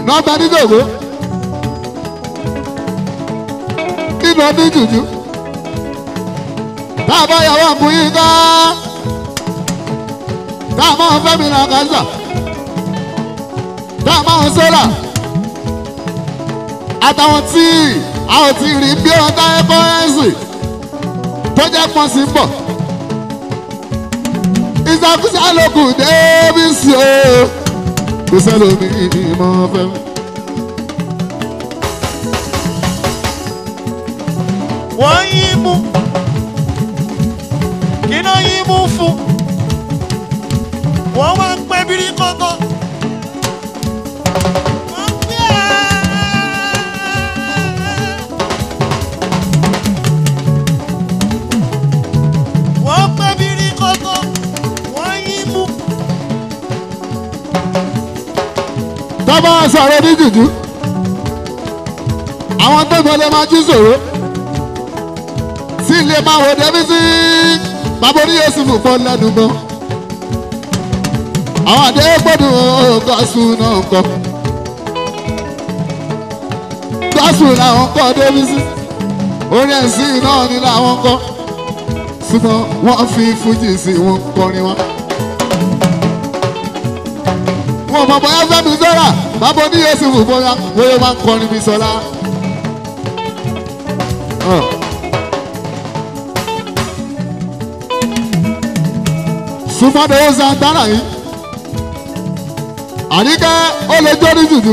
nọ́ọ̀bẹ ní gògó nínú ọdún jùjú tá a bá yàwó àkúnyí ká tá a máa fẹ́ mi nà kásà tá a máa sọ́là àtàwọn tí a ò ti rí bí wọn táyé kọ́rẹ́nsì tó jẹ́ pọ́n sí bọ̀ ìsàkúsà lókù débìsì o kò sẹ́lómi ìmọ̀ fẹ́ mi. wọ́n yín mú kíná yín mú fún wọ́n wá ń pẹ́ bírí kọ́kọ́. Wọ́n pẹ́ ẹ́. wọ́n pẹ́ bírí kọ́kọ́ wọ́n yín mú. tọ́ba sọ̀rọ̀ ní jùjú àwọn tó gbọ́dọ̀ máa jí sòro sí ilé máa wò débi sí bàbá orí yéésù fún fún lẹ́nu mọ́ àwọn àdé gbọ́dọ̀ gọ́sùn náà kọ́ gọ́sùn làwọn kọ́ débi sí orí ẹ̀sìn náà ni làwọn kọ́ ṣùgbọ́n wọ́n fi fújì sí wọn kọrin wọn wọn mọ bóyá fẹmi sọra bàbá ní yéésù fún bóyá bóyá máa ń kọrin bí sọlá. súnmọ́dé ó santana yìí àníkẹ́ ó lè jó ní jùjú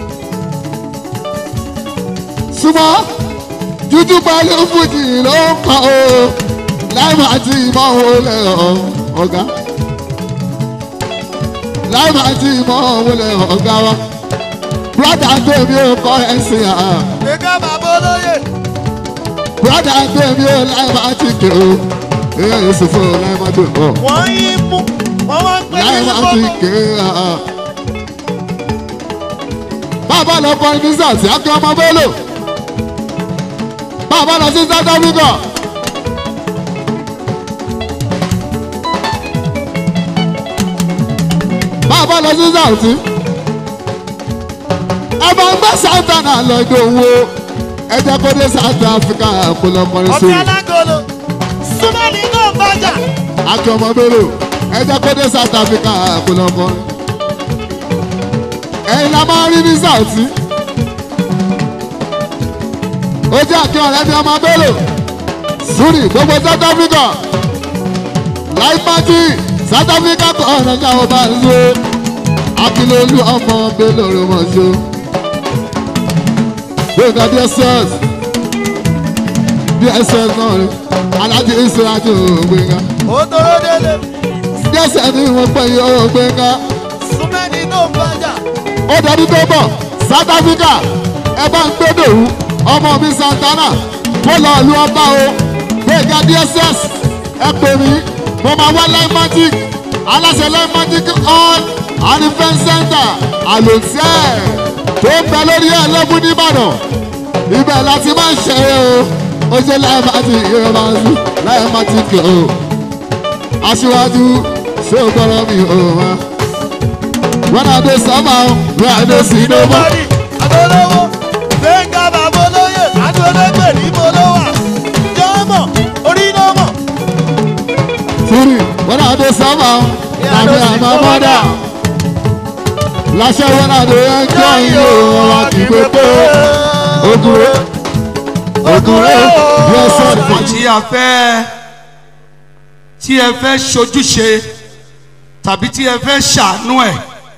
súnmọ́ jújú pẹ̀lú fújì ló ń kọ́ o láì máa ti ìmọ̀ òun lẹ̀ ọ̀gá láì máa ti mọ òun lè ọ̀gá wa. Bùrọ̀dà tèmi ò kọ́ ẹ̀sìn à. gbẹ̀gà bàbá olóyè. Bùrọ̀dà tèmi ò láì máa ti kè o. Ìyá Yusuf fún ọ láì máa tó bọ̀. wọ́n yín mú wọ́n wá ń pẹ́ Láì bírí máa ti kọ́kọ́. kè à. Bàbá lọ kọ ní sàtì Akí ọmọ Bello. Bàbá lọ sí South Africa. Bàbá lọ sí South. Ẹ bá ń gbé Santana lọ ìdòwò. Ẹ jẹ́ kó dé South Africa kó lọ kọrin ọtí sórí. alágolo súnmọ́ni náà bàjá. Akí ọmọ Bello. Ẹ jẹ́ kó dé South Africa kó lọ kọrin. Ẹ̀yin la máa rí ní South. Ó jẹ́ Akí ọ̀rẹ́ mi ọmọ Bello. Suri gbogbo South Africa. Láì pàtì South Africa kọ̀ ọ̀rẹ́ ní àwọn bá ń lo. Akílólú ọmọ Bello ló mọ̀ ṣó. Gbẹ̀ngàn DSS. DSS náà ni. Alájí Ìsirajù Gbẹ̀ngàn. ó tóró délé DSS ni wọ́n pè yí ó Gbẹ̀ngàn. súnmọ́ni náà bàjá. ó dẹni tó bọ̀ south africa ẹ bá ń gbé dòwú ọmọ mi santana mo lọ lu ọba o gbẹ̀gà dss ẹ pè mí mo máa wá line magic aláṣẹ line magic all and event center àlòtẹ́ tó ń bẹ lórí ẹ̀ lẹ́bù nìbàdàn ibẹ̀ láti máa ń ṣe é o ó ṣe line magic ìrẹ́ máa ń sùn line magic o aṣíwájú ṣé o gbọ́dọ̀ mi o máa. When I dey suffer, when I dey see no more. nobody adolówó gbẹ̀ngà bàbá olóyè adológbè ní bolówà jọ́mọ̀ orí náà mọ̀. Siri, when I dey suffer, na me and my mother. Láṣẹ when I dey enjoy you, ọ̀rọ̀ kì í pé pé ogure, ogure, yes sir. tí a fẹ́ tí ẹ fẹ́ ṣojúṣe tàbí tí ẹ fẹ́ ṣàánú ẹ̀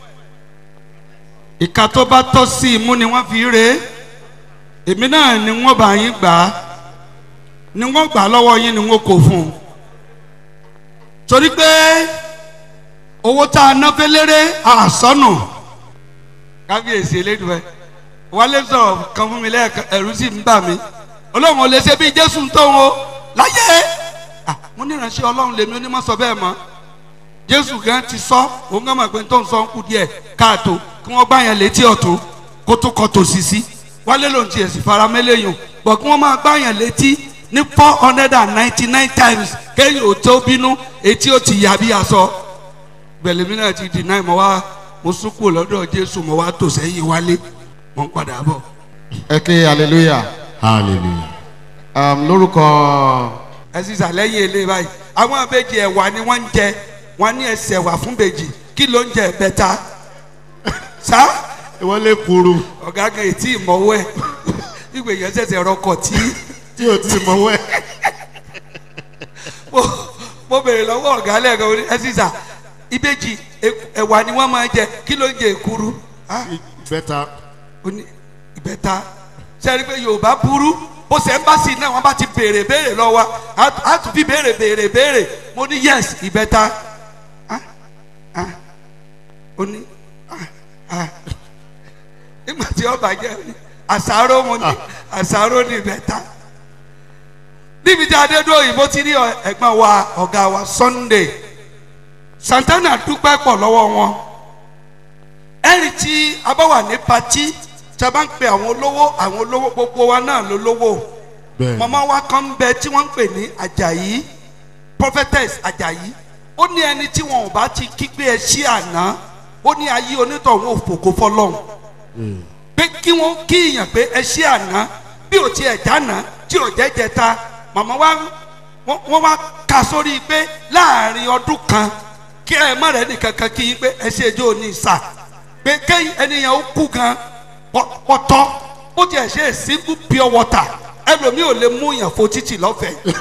ìka tó bá tọ́ sí imú ni wọ́n fi rè é èmi náà ni wọ́n bá yín gbà á ni wọ́n gbà á lọ́wọ́ yín ni wọ́n kò fún un torí pé owó tá a ná fẹ́lẹ́rẹ́ àsọnù kábíyèsí elédùn ẹ wálé sọ̀rọ̀ kan fún mi lẹ́ẹ̀kan ẹ̀rú sì ń bà mí ọlọ́run ò lè ṣe bí jésù ń tó wọn láyé Ah, mo ní ìránṣẹ́ ọlọ́run lèmi onímọ̀ sọ bẹ́ẹ̀ mọ́ jésù gan ti sọ òun gan mọ̀ pé tó ń sọ ń kú díẹ̀ káàtó kí wọ́n gbá yẹn létí ọ̀tún kó tó kọ tòsí sí wálé lòun ti ẹ̀sìn fara mẹ́lẹ́yìn bọ̀ kí wọ́n máa gbá yẹn létí ní four hundred and ninety nine times kéyìn ò tó bínú etí ó ti yà bí aṣọ gbẹ̀lẹ́mí náà ti deny mọ́ wá mo sún kúrò lọ́dọ̀ jésù mo wá tò sẹ́yìn wálé mo ń padà bọ̀. ẹ ké hallelujah hallelujah. um, lórúkọ ẹ sì sàlẹ́yìn ilé báyìí àwọn abéjì ẹ̀wà ni wọ́n ń jẹ wọ́n ní ẹsẹ̀ wà fún bèjì kí ló ń jẹ bẹ́ta sá wọ́n lè kuru ọ̀gá kan ètí ìmọ̀wọ́ ẹ̀ ìgbè yẹn ṣẹ̀ṣẹ̀ rọkọ̀ tí tí o ti mọ̀ wẹ́. mo mo bèrè lọ́wọ́ ọ̀gá lẹ́ẹ̀kan ó ní ẹ sì sà ìbejì ẹ- ẹ̀wà ni wọ́n máa ń jẹ kí ló ń jẹ èkuru Ah, bẹ́ta ó ní ìbẹ́ta sẹ́ni pé yorùbá burú bó ṣe ń bá sí náà wọ́n bá ti béèrè béèrè lọ́wọ́ wa, á á tún fi béèrè béèrè béèrè mo ní yes ìbẹ́ta Ah, ah. ó ní ah, ah. nígbà tí ọba jẹ́ àṣàrò mo ní àṣàrò ní ìbẹ́ta níbi tí adé dúró òyìnbó ti rí ọ- ẹ̀gbọ́n wa ọ̀gá wa sunday santana dúpẹ́ pọ̀ lọ́wọ́ wọn ẹ̀rì tí a bá wà ní patí tí a bá ń pe àwọn olówó àwọn olówó gbogbo wa náà ló lówó bẹ́ẹ̀ mọ̀mọ́ wa kan ń bẹ tí wọ́n ń pè ní ajayi prophetess ajayi ó ní ẹni tí wọn ò bá ti kígbe ẹ sí àná ó ní ayé onítọ̀hún òfòkò fọlọ́hún pé kí wọ́n kí ìyàn pé ẹ sí àná bí ò tiẹ̀ dáná tí ò jẹ́ jẹta màmá wa wọ́n wọ́n wá ka sórí pé láàrin ọdún kan kí ẹ má rẹ̀ nìkan kan kí yín pé ẹ ṣe ẹjọ́ ní ìsà pé kéyìn ẹnìyàn ó kú gan pọ̀tọ́ ó tiẹ̀ ṣe single pure water ẹlòmíì ò lè mú yàn fo títì lọ́fẹ̀ẹ́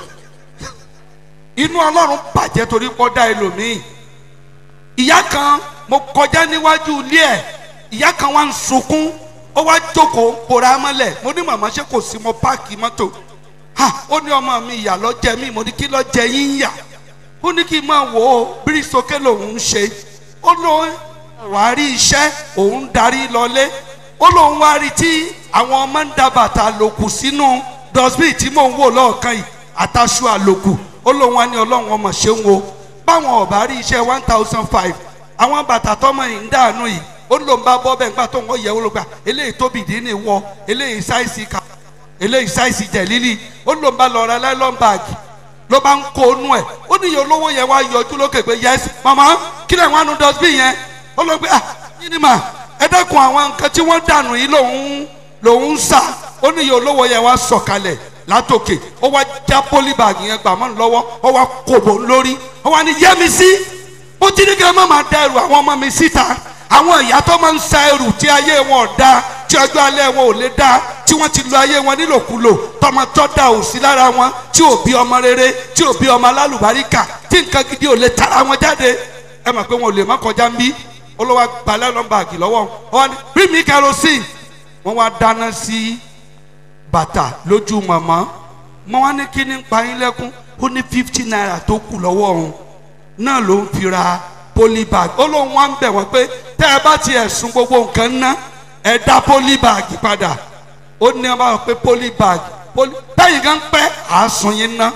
inú ọlọ́run bàjẹ́ torí pọ́ dá ẹlòmíì ìyá kan mo kọjá níwájú ilé ẹ̀ ìyá kan wá ń sunkún ó wá jókòó kóra mọ́lẹ̀ mo ní màmá ṣe kò sí mo páàkì mọ́tò ha ó ní ọmọ mi ìyá lọ jẹ mí mo ní kí lọ jẹ yín yà ó ní kí n máa wò ó bírí sókè lòun ń ṣe ó lóun wàá rí iṣẹ́ òun darí lọlé ó lóun wá rí tí àwọn ọmọ ń da bàtà àlòkù sínú dustbin tí mò ń wò lọ́ọ̀kan yìí àtàṣù àlòkù ó lóun wá ní ọlọ́run ọmọ ṣe ń wo báwọn ọ̀bá rí iṣẹ́ one thousand five àwọn bàtà tọmọ yìí ń dànù yìí ó lóun bá bọ́ bẹ́ẹ̀ nígbà tó ń wọ́n yẹ wọ́n ló gbà eléyìí tóbi dín ní wọ eléyìí sáìsì ká eléyìí sáìsì jẹ̀lílì ó lóun bá lọ ra nylon bag ló bá ń kó nú ẹ̀ ó ní iye olówó yẹn wá yọjú lókè pé yẹs mama kí lè wọn nu dustbin yẹn ó lọ gbé ah yín ni mà ẹ dẹ́kun àwọn nǹkan tí wọ́n dànù yìí lòun lòun ń sà ó ní iye olówó yẹn wá sọ̀kalẹ̀ látòkè ó wá já pólíbàgì yẹn gbà mọ́ lọ́wọ́ ó wá kòbó lórí ó wá ní yẹ́mi sí ó ti ní kí ẹ má máa da ẹrù àwọn ọmọ mi síta àwọn ìyá tó máa ń sa ẹrù tí ayé wọn ò da tí ọjọ́ alẹ́ wọn ò lè da tí wọ́n ti lo ayé wọn nílòkulò tọmọ tó da ò sí lára wọn tí ò bí ọmọ rere tí ò bí ọmọ alálùbáríkà tí nǹkan gidi ò lè tara wọn jáde ẹ mọ̀ pé wọn ò lè má kọjá ń bí olówó gbalẹ́ lọ́nbàgì lọ́wọ́ wọn ni bring me kerosene wọ́n wá dáná sí bàtà lójú mọ̀mọ́ mọ́ wá ní kíní pa yín lẹ́kún ó ní fifty naira tó kù lọ́wọ́ òun náà ló ń fi ra polybag ó lóun wá ń bẹ̀ wọ́n pé tẹ́ ẹ bá tiẹ̀ sun gbogbo nǹkan ná ẹ dá polybag padà ó ní ẹ bá wọ pé polybag poly bẹ́ẹ̀ gan pẹ́ àásùn yín ná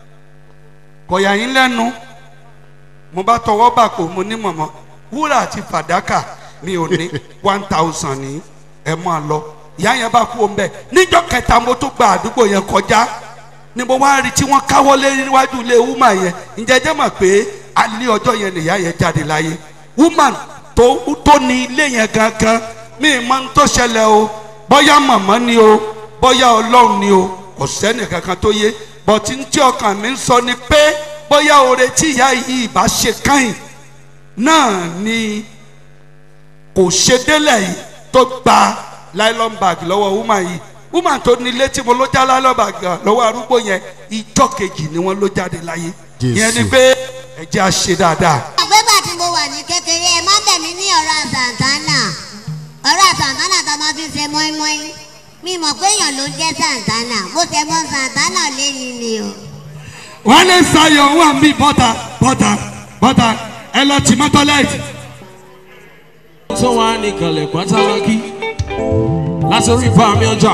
kọ̀yà yín lẹ́nu mo bá tọwọ́ bà kó mo ní mọ̀mọ́ wúrà àti fàdákà mi ò ní one thousand ní ẹ máa lọ ìyá yẹn bá kú ombẹ níjọ́ kẹta mo tún gba àdúgbò yẹn kọjá ni mo wá rí tí wọ́n káwọ́ lé níwájú ilé woman yẹn ǹjẹ́ jẹ́ mọ̀ pé alẹ́ ọjọ́ yẹn nìyá yẹn jáde láyé woman tó tó ní ilé yẹn gangan mi ì mọ ń tó ṣẹlẹ̀ o bóyá màmá ni o bóyá ọlọ́run ni o kò sẹ́ni kankan tó yé bọ̀tí ń tí ọkàn mi ń sọ ni pé bóyá oore tí ìyá yìí bá ṣe káyìn náà ni kò ṣe délẹ̀ yìí tó gba nylon bag lọ́wọ́ woman yìí woman tó ní ilé tí mo ló já nylon bag lọ́wọ́ arúgbó yẹn ìjọ kejì ni wọ́n ló jáde láyé Jésù. ìyẹn ni pé ẹ jẹ́ à ṣe dáadáa. àgbégbà tí mo wà ní kékeré ẹ má bẹ̀ mí ní ọ̀rọ̀ santana ọ̀rọ̀ santana tó máa fi ṣe mọ́ínmọ́ín mi mọ̀ pé èèyàn ló jẹ́ santana mo ṣe mọ́ santana lẹ́yìn ni o. wọ́n lè sayọ̀ wà mí bọ́tà bọ́tà bọ́tà ẹ lọ tì mọ́ tọ́lẹ́ẹ̀tì. tó wà ní kalẹ̀ pátálákì látòrí fàmì ọjà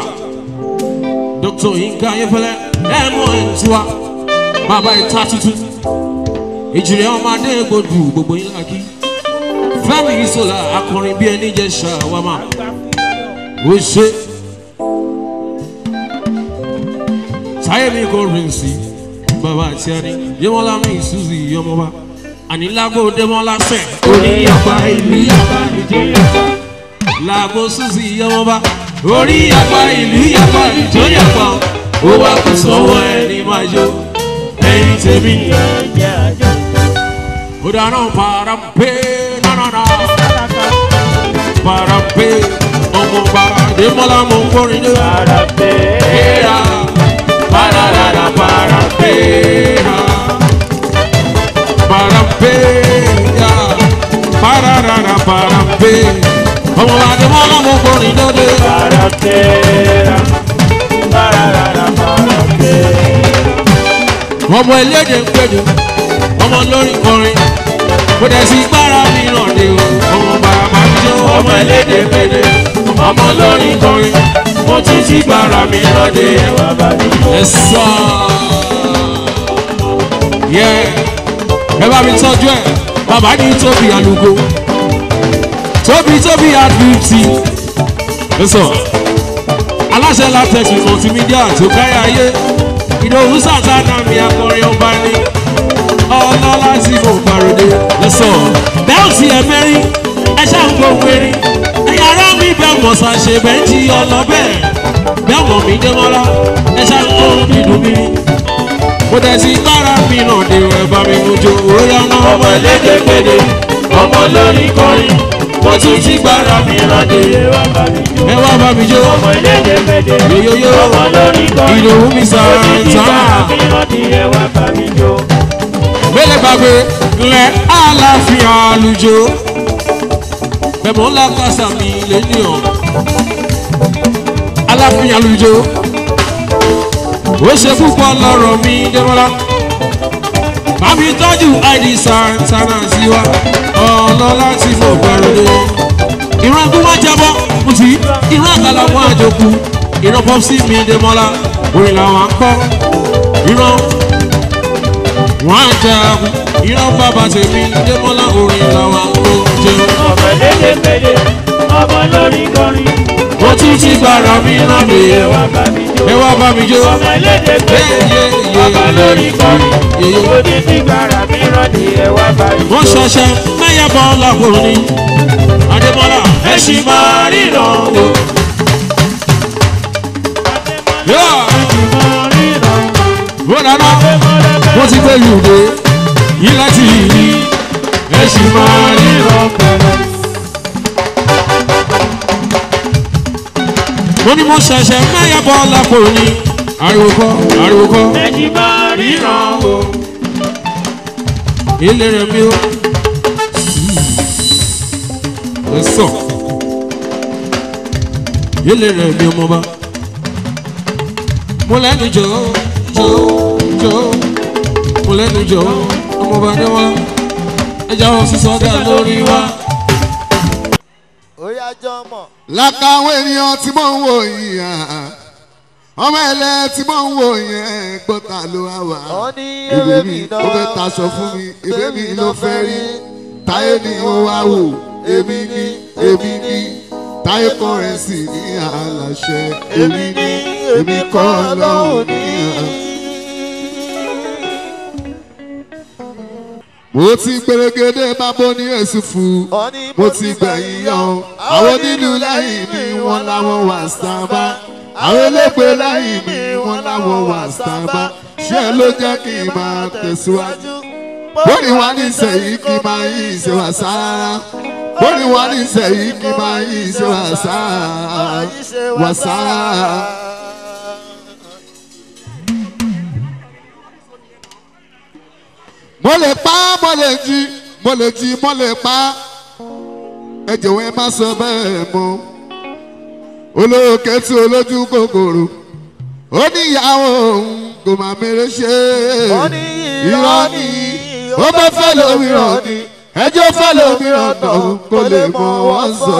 dr yinka ayefẹlẹ ẹmọ ẹntiwa bàbá ìta tuntun ìjìnlẹ̀ ọmọdé gbòdù gbogbo yín làkì fẹmi ìṣọlá akọrin bíi ẹni jẹ ṣàwámà ó ṣe táyé mi kò rìn sí bàbá àti ẹni yẹmọlá mi ìṣúzì ọmọba àní lágbo dẹ́mọ́lá sẹ̀ orí apá ìlú yàgbá ìjọ yàgbá lágbo susi yọmọba orí apá ìlú yàgbá ìjọ yàgbá ó wá kó sọ́wọ́ ẹni máa jó ẹyin tèmi ó dáná parampe nánánà parampe ọmọọba dẹ́mọ́lá mọ̀ ń kọrin dé. Era, pararara, parampera. Parampeya, pararara, parampe. Ọmọ adé mọ́ lọ́mọ kọrin lóde. Ọmọ elédè ń pèdè, ọmọ lórí kọrin. Kò dẹ̀ sí gbára mìíràn dé o. Ọmọ bàbá mi jó ọmọ elédè ń pèdè, ọmọ lórí kọrin. Mo tún ti gbára mìíràn dé. Ẹ sọ. Yeah ẹ bá mi tọ́jú ẹ̀ bàbá ní tóbi àlùkò tóbi tóbi at fifty lọ́sọ̀ aláṣẹ latex multimedia tó káyà ayé ìdòwú sàtánà mi akọrin ọba ní ọlọ́lá tí mo gbàròdé lọ́sọ̀ bẹ́ẹ̀sì ẹ̀mẹ́rin ẹ ṣàǹgbọ̀ wẹ̀rin ẹ̀yà ara mi bẹ́ẹ̀ mọ̀ ṣàṣe bẹ́ẹ̀jì ọlọ́bẹ̀ bẹ́ẹ̀ mọ̀ mí dé mọ́lá ẹ ṣàǹgbọ̀ dídùn mi mo tẹ̀ sí gbára mi náà dé ẹ̀ bá mi mú jo óyá náà. ọmọ ẹlẹ́dẹ̀ gbèdé ọmọ lórí kọrin mo tún ti gbára mi náà dé ẹ wá bá mi jó. ọmọ ẹlẹ́dẹ̀ gbèdé yoyoyo ọmọ lórí kọrin ìdòwú mi sàràǹtà. mélòó gbàgbé lẹ àlàáfíà àlùjọ bẹ̀mọ̀ ńlá kásá mi lẹ́nìyàn àlàáfíà àlùjọ ó ṣe púpọ̀ lọ́rọ̀ mi dẹ́mọ́lá. Bàbí tọ́jú ID Santana sí wa, ọlọ́lá tí mo gbàlódé. Ìran tó wọ́n jábọ́, mo ti ìran àkàlà wọn àjòkù. Ìran pọ́psí mi dẹ́mọ́lá, orin làwọn á kọ́. Ìran wọn á jagun. Ìran bàbá tèmi dẹ́mọ́lá, orin làwọn á kó jẹun. ọmọ lédè pédè ọmọ lórí kọrin Mo tún ti gbàrà mi náà lè ẹ wá bá mi jó ẹ wá bá mi jó. ọmọ lédè pédè ọmọ lórí kọrin mo ti ti gbàrà mi rọ́ọ̀dì ẹ wá bá mi wọ́n jó. ṣọṣẹ́ mẹ́yà bọ́ lákòrò ni adébọ́lá ẹ ṣì máa ríran o. yóò wọ́n dáná wọ́n ti gbé yùdé yìí láti yìí ẹ ṣì máa ríran mo ní mo ṣẹ̀ṣẹ̀ mẹ́yà bọ́ lákòrò ni ariwo kọ́ ariwo kọ́ ẹ̀jì máa ríran o. ilé rẹ̀ mi ó ẹ sọ ilé rẹ̀ mi ọmọ bá mo lẹ́nu jọ jọ jọ mo lẹ́nu jọ ọmọ bá dé wá ẹja wọn sísọ dá lórí wa. ó yá jọmọ lákàwọn ènìyàn tí mò ń wò yìí hàn ọmọ ẹlẹ tí mò ń wò yẹn gbọ́ta ló wá wá. Wọ́n ní Èbè ewé mi mi náà ó fẹ́ taṣọ fún mi èbè mi ló fẹ́ rí táyé ni ó wá wò èmi ní èmi ní táyé kọrẹ́nsì ní àlàṣẹ èmi ní èmi kọ́ lọ́hùn ní àlàṣẹ. mo ti gbèrègèdè bábọ́ ní èsì fún Wọ́n ní mo ti gbẹ̀yìn yan àwọn onílù lẹ́yìn mi wọ́n láwọn wà sábà àwọn elépe lẹ́yìn mi wọ́n láwọn wà sábà ṣé ló jẹ́ kí n máa tẹ̀síwájú bóni wá ní sẹ́yìn kí n máa yí ìṣe wà sára bóni wá ní sẹ́yìn kí n máa yí ìṣe wà sára wà sára. mo lè pa mo lè jí mo lè jí mo lè pa ẹ jọ̀wọ́ ẹ má sọ bẹ́ẹ̀ mọ́ olóòkè tí olójú kòkòrò ó ní ìyàwó òun kò má mèrè ṣe Wọ́n ní irọ́ ni ó bẹ́ fẹ́ lómìíràn ni ẹjọ́ fẹ́ lómìíràn náà kó lè mọ wọ́n sọ.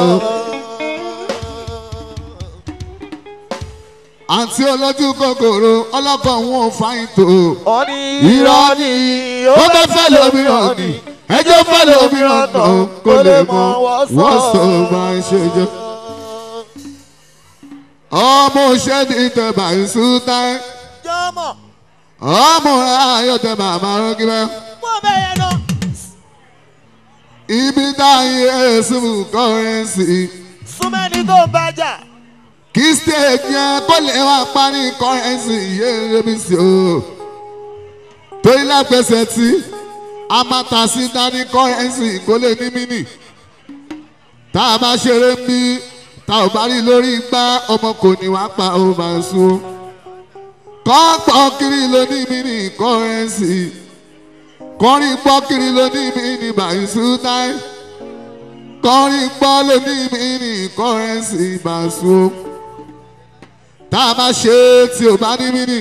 àǹtí olójú kòkòrò ọlọ́kọ̀ wọn ò fáyín tó Wọ́n ní irọ́ ni ó bẹ́ fẹ́ lómìíràn ni ẹjọ́ fẹ́ lómìíràn náà kó lè mọ wọ́n sọ máa ń ṣe jọ. ọmọ òṣèlú ìtẹ̀bà ìṣúta jọmọ ọmọ ayọ̀ tẹ̀bà àmàràn kíbẹ́. wọ́n bẹ̀rẹ̀ náà ibi táyé èsùn kọ́rẹ́nsì súnmẹ́ni tó ń bájà kí stage yẹn kó lè wá parí kọ́rẹ́nsì yé rebi sí o torí lágbèsè tí a máa ta sí dání kọ́rẹ́nsì kó lè ní mínì tá a bá ṣeré ń bí tá ò bá rí lórí igbá ọmọ kò ní wá pa ó máa sún kọ́pọ̀ kiri ló ní mínì kọ́rẹ́nsì kọrin gbọ́ kiri ló ní mínì bàìsú táì kọrin gbọ́ ló ní mínì kọ́rẹ́nsì bàìsú tá a bá ṣe é tí ò bá ní mínì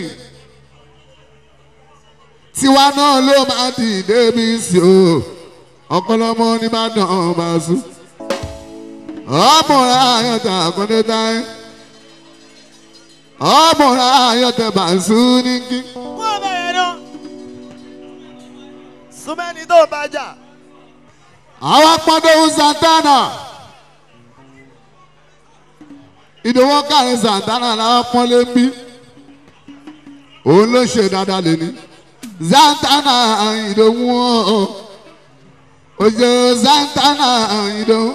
tiwa náà ló máa dìde bí sí o ọ̀pọ̀lọpọ̀ ní bá dàn bàìsú ọmọọ̀rá ayọ̀tẹ̀ àkọ́dé táì ọmọọ̀rá ayọ̀tẹ̀ bàìsú ní kí. wọ́n bẹ̀rẹ̀ náà súnmẹ́ni tó ń bájà àwọn pọ́ndéhùn santana ìdòwò kárin santana làwọn pọ́nlé ń bí òun ló ṣe dáadáa lẹ́ni santana ìdòwò òjò santana ìdòwò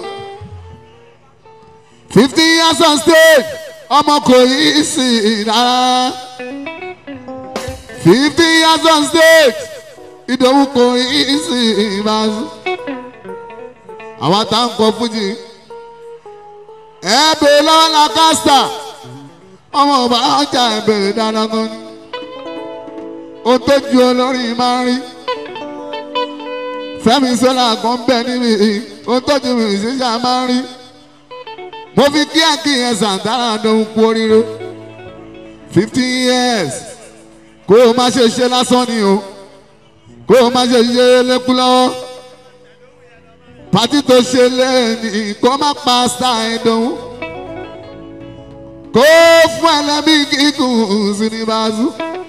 fifty years on stage ọmọ kò yí sí rárá fifty years on stage ìdòwò kò yí sí ìbáṣu àwọn tá ń kọ fújì ẹ bèrè lọ́wọ́ la kásítà ọmọ ọba ọjà ẹ bèrè dáadáa gan ni ó tó ju olórin máa ń rí fẹ́mi sọ́là kan bẹ níbi ó tó ju mi ìṣiṣẹ́ máa ń rí mo fi kíákí yẹn sàǹtàrà lóhun kú oríire fifteen years kó o má ṣe ṣe lásán ni o kó o má ṣe ṣe lẹ́kú lọ́wọ́ pàtí tó ṣe lẹ́yìn kó má pa sáà dùn kó fún ẹlẹ́mí gígùn sí ní báṣu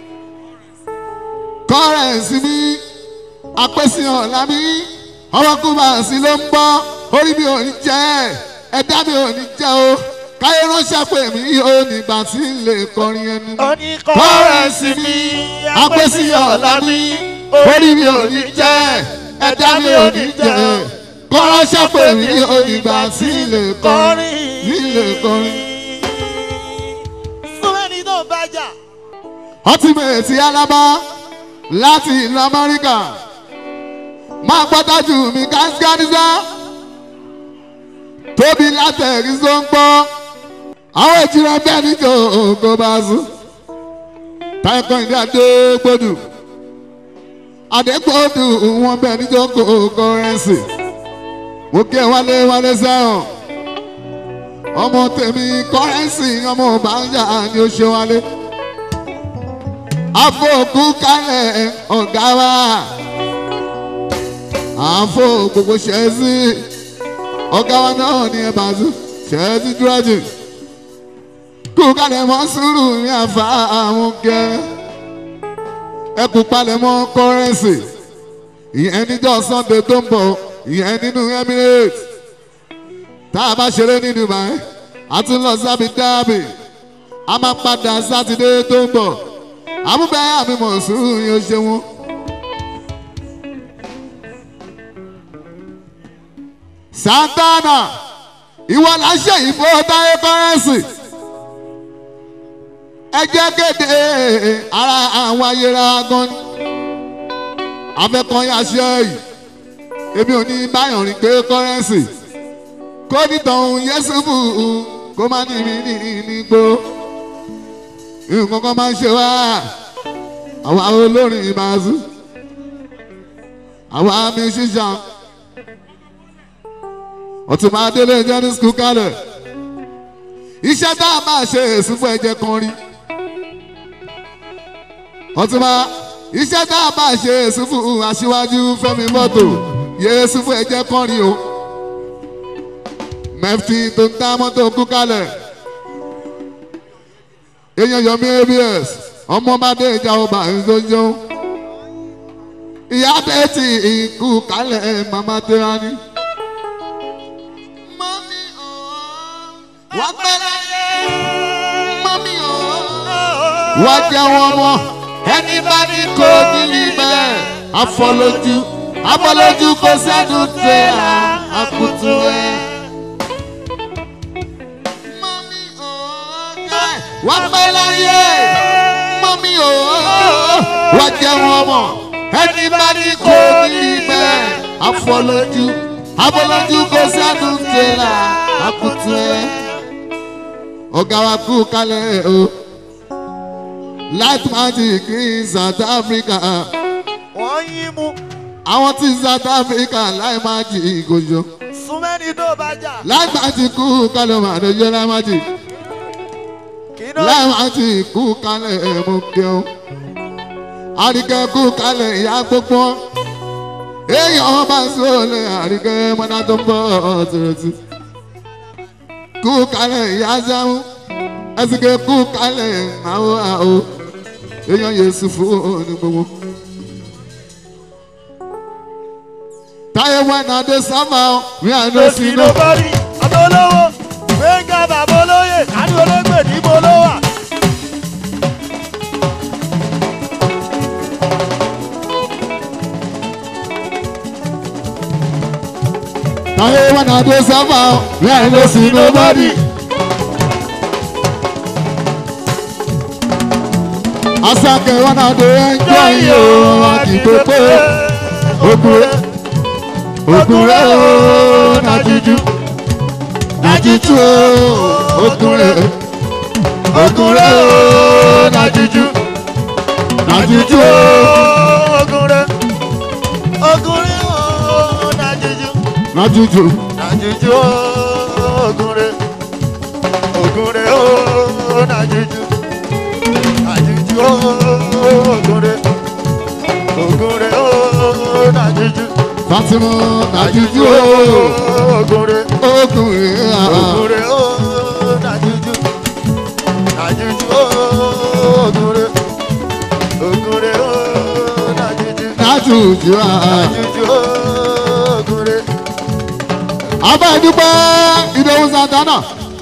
kọ́rẹ̀nsì mi apẹ́sí ọ̀la mi ọmọkùnrin sí ló ń bọ́ orí mi ò ní jẹ́ ẹ̀dá mi ò ní jẹ́ o káyé ránṣẹ́ pé mi ò nígbà tí ń lè kọrin ẹnu kọ́rẹ̀nsì mi apẹ́sí ọ̀la mi orí mi ò ní jẹ́ ẹ̀dá mi ò ní jẹ́ kọ́ránṣẹ́ pé mi ò nígbà tí ń lè kọrin tí ń lè kọrin. súnmẹ́ni tó ń bájà ultimate alaba láti ìlú amẹ́ríkà máa gbọ́dájú mi gánsgánísá tóbi látẹ̀rí tó ń gbọ́ àwọn ìjìnlẹ̀ bẹ́ẹ̀ níjọ ògo bá sùn táìkọ́ ìdí adégbòdù adégbòdù wọn bẹ́ẹ̀ níjọ ògo rẹ̀sì mo kí ẹ wálé wálé sẹ́wọ̀n ọmọ tèmi kọ́rẹ́nsì ọmọ bàjá ni ó ṣe wálé àfọ̀kù kálẹ̀ ọ̀gá wa àfọ̀ gbogbo ṣẹ́ẹ́sì ọ̀gá wa náà ní ẹ̀ bàzú ṣẹ́ẹ́sì dúrọ́jì kú kálẹ̀ mọ́ sùúrù ní àfa àwọn kẹ́ ẹ kú palẹ̀ mọ́ kọ́rẹ́nsì ìyẹn níjọ́ sunday tó ń bọ̀ ìyẹn nínú emirates tá a bá ṣeré ní dubai a tún lọ sábì dábì a máa padà sátidé tó ń bọ̀ àmúbẹ́ àmì mọ̀sùn yóò ṣe wọn. santana ìwọ là ń ṣe ìbò táyé kọ́rẹ́nsì ẹ jẹ́ kéde ara àwọn ayéra gan ni afẹ́kọ̀ọ́yà ṣe yìí èmi ò ní báyọ̀ rìn pé kọ́rẹ́nsì kó nítàn yẹ́sùfù kó má ní mi ní nígbó nǹkan kan máa ń ṣe wá àwa olórin ìbáṣú àwa mi ṣíṣà ọ̀túnba délé jẹ́ ní skul kálẹ̀ iṣẹ́ tá a máa ṣe èsùnfún ẹ̀jẹ̀ kan rí ọ̀túnba iṣẹ́ tá a máa ṣe èsùnfún aṣíwájú fẹ́mi mọ́tò yéésù fún ẹ̀jẹ̀ kan rí o mẹ́fì tó ń tá mọ́tò kú kálẹ̀ èèyàn yọmí abs ọmọ bá dé ìjà ọba ìzọjọ ìyá bẹ́ẹ̀tì ìkú kálẹ̀ màmá tẹ́ra ni. mọ́mí ọ̀ọ́ wọ́n pẹ́ láyé mọ́mí ọ̀ọ́ wọ́n jẹ́ wọn mọ́ ẹni bá ní kó nílí bẹ́ẹ̀ afọlójú abọ́lójú kò sẹ́nu tẹ́lá àkùtù ẹ̀. mọ́mí òòjẹ́ wọ́n pẹ́ láyé mọ́mí òòjẹ́ wọ́n jẹun ọmọ ẹni bá ní kò ní bẹ́ẹ̀ afọlójú abọ́lójú kò sẹ́nu tẹ́lá àkùtù ẹ̀. ọ̀gá wa kú kálẹ̀ o light magic in south africa wọ́n yí mú àwọn tí south africa láì magic ìgòjò súnmẹ́ni tó bá jà láì magic kú kálẹ̀ màdójọ́ láì magic kíná láì magic kú kálẹ̀ mú kẹ́hún àríkẹ́ kú kálẹ̀ ìyá gbogbo èèyàn bá sọ̀lẹ̀ àríkẹ́ mọ́nà tó ń bọ̀ tìrẹ̀tì kú kálẹ̀ ìyá sáwọn ẹsìkẹ́ kú kálẹ̀ àwọn àwọ̀ èèyàn yéésù fún ní gbogbo. táyé wọn náà dé sábà rí àná lọ sí sínú. ló bá rí abọ́lọ́wọ́ gbẹ̀ngà bàbá olóyè kánú olóògbé níbo ló wà. táyé wọn náà dé sábà rí àná sínú bọ́dì. asake wọn náà dé ẹjọ́ yìí o àdìgbò pé ogun rẹ ogun rẹ o nàjíjú nàjíjú o ogun rẹ ogun rẹ o nàjíjú nàjíjú o. ogun rẹ ogun rẹ ooo nàjíjú nàjíjú nàjíjú ogun rẹ ogun rẹ ooo nàjíjú nàjíjú ogun rẹ ogun rẹ ooo nàjíjú fatima nàjíjú o ogun rẹ ogun rẹ ogun rẹ ooo nàjíjú nàjíjú ogun rẹ ogun rẹ ooo nàjíjú nàjíjú a. nàjíjú ogun rẹ. abẹ́ dúpẹ́ ìdòwú santana.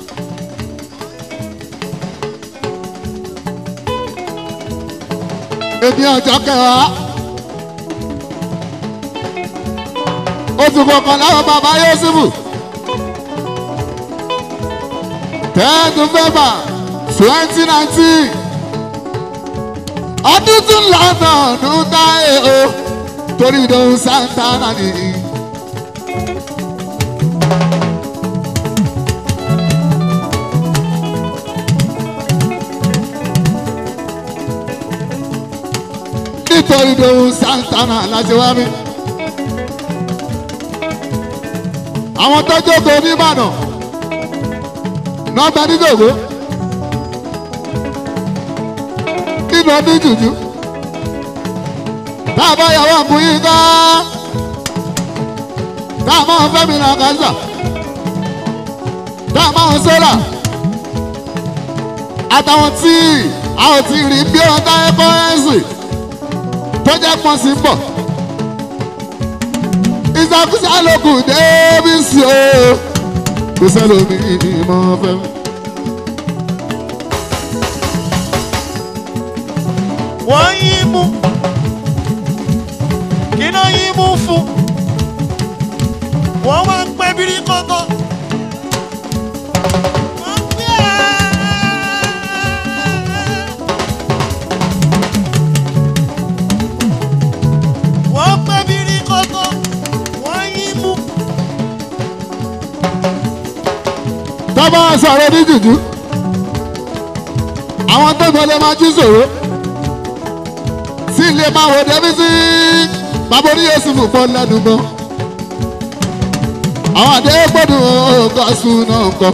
èmi ọjọ́ kẹwàá oṣù kọkànlá wọn bàbá yósùfù ten november twenty nineteen ọdún tún lọ́nà ọdún táyé o torí ìdòwú santana nìyí. nítorí lòun santana láti wá mi. àwọn tó jókòó nìbàdàn nọ́ọ̀bẹ nídòwó nínú ọdún jùjú tá a bá yàwó ọkùnrin ká tá a máa fẹ́ mi ra kásá tá a máa sọ́ra àtàwọn tí a ò ti rí bí ọ̀tá ẹ̀kọ́ ẹ̀sìn tó jẹ́ pọ́n sí bọ̀. ìsàkúsà lókù débìsì o kò sẹ́lómi ìmọ̀ fẹ́. wọ́n yí mú kíná yí mú fún wọ́n wá ń pẹ́ bírí kọ́kọ́. Wọ́n pẹ́ wọ́n pẹ́ bírí kọ́kọ́ wọ́n yí mú. tọ́ba sọ̀rọ̀ ní jùjú àwọn tó gbọ́dọ̀ máa jí sòro sí ilé máa wò débi sí bàbá orí yéésù fún pọ́n lẹ́nu mọ́ àwọn àdé gbọ́dọ̀ gọ́sù náà kọ́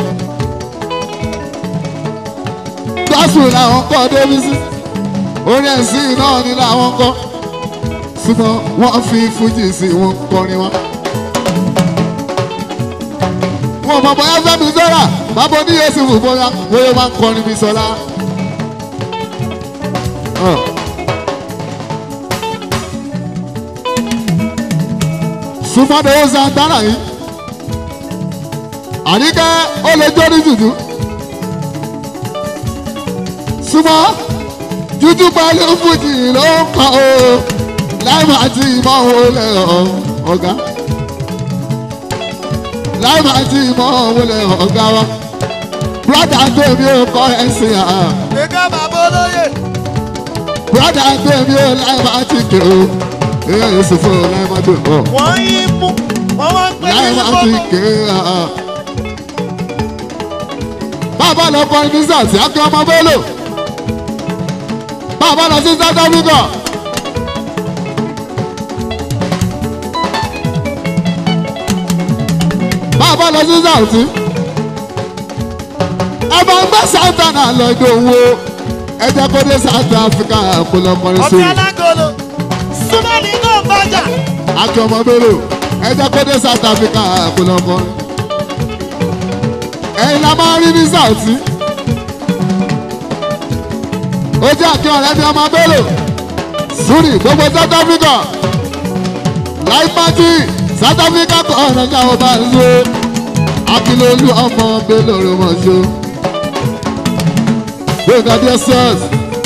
gọ́sù làwọn kọ́ débi sí orí ẹ̀sìn náà ni làwọn kọ́ ṣùgbọ́n wọ́n fi fújì sí wọn kọrin wọn wọn mọ bóyá fẹmi sọra bàbá oníyẹ sì wù bóyá bóyá máa ń kọrin mi sọlá. súnmọ́dé ó santana yìí àníkẹ́ ó lè jórí jùjú súnmọ́ jújú pẹ̀lú fújì ló ń kọ́ o láì máa ti ìmọ̀ wọlé ọ̀gá láì máa ti ìmọ̀ wọlé ọ̀gá wa brọ́dà tèmi ò kọ́ ẹ̀sìn à gbẹ̀ngà bàbá olóyè brọ́dà tèmi ò láì máa ti kè o èyí ò sì fún láì máa tó ọ̀ wọ́n yí mú wọ́n wá ń pè láì ní máa ti gbogbo. kè à. bàbá lọ kọ ní sàtì akẹ́ ọmọ bẹ́lò bàbá lọ sí south africa. bàbá lọ sí sàtì. ẹ bá ń gbé santana lọ́dọ̀ owó ẹ jẹ́ kó dé south africa kó lọ kọrin sí ọ̀sẹ̀ i. alágolo súnmọ́ni náà bàjá akẹ́ ọmọ bẹ́lò ẹ jẹ́ kó dé south africa kó lọ kọrin. ẹ̀yin la máa rí ní sàtì. ó jẹ́ àkẹ́ ọ̀rẹ́ bí ọmọ bẹ́lò sùúrì gbogbo south africa láì pàtì south africa kọ́ ọ̀rẹ́ ní àwọn bá ń lo akílólú ọmọ bẹ́lò rẹ̀ mọ̀ ṣó. gbẹ̀ngà dss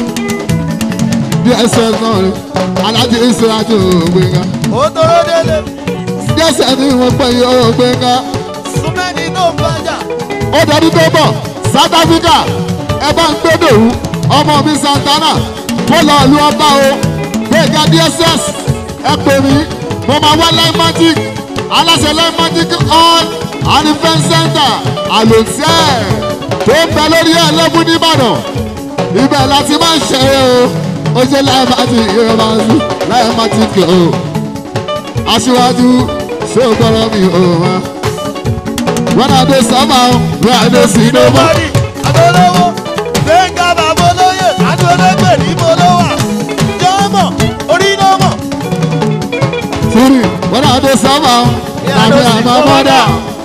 dss náà rẹ̀ alájí ìṣèrájú gbẹ̀ngà ó tóró délé dss ní wọ́n pẹ́ yọ gbẹ̀ngà súnmọ́ni náà bàjá ó dọdún tó bọ̀ south africa ẹ bá ń gbé dòwú ọmọ mi santana mo lọ lu ọba o gbẹ̀ngà dss ẹ pè mí mo máa wá limatic aláṣẹ limatic all anifẹn center àlòtẹ́ tó ń bẹ lórí ẹlẹ́bù nìbàdàn ibẹ̀ láti máa ń ṣe é o ó ṣe limatic yóò máa ń sùn limatic o aṣíwájú ṣé o gbọ́dọ̀ mi o wá when I dey somehow when I dey see no more. bọ́dì adolówó gbẹ̀ngà bàbá olóyè adológbè ní mo ló wà jọ́mọ̀ orí náà mọ̀ Siri when I dey somehow na me and my mother.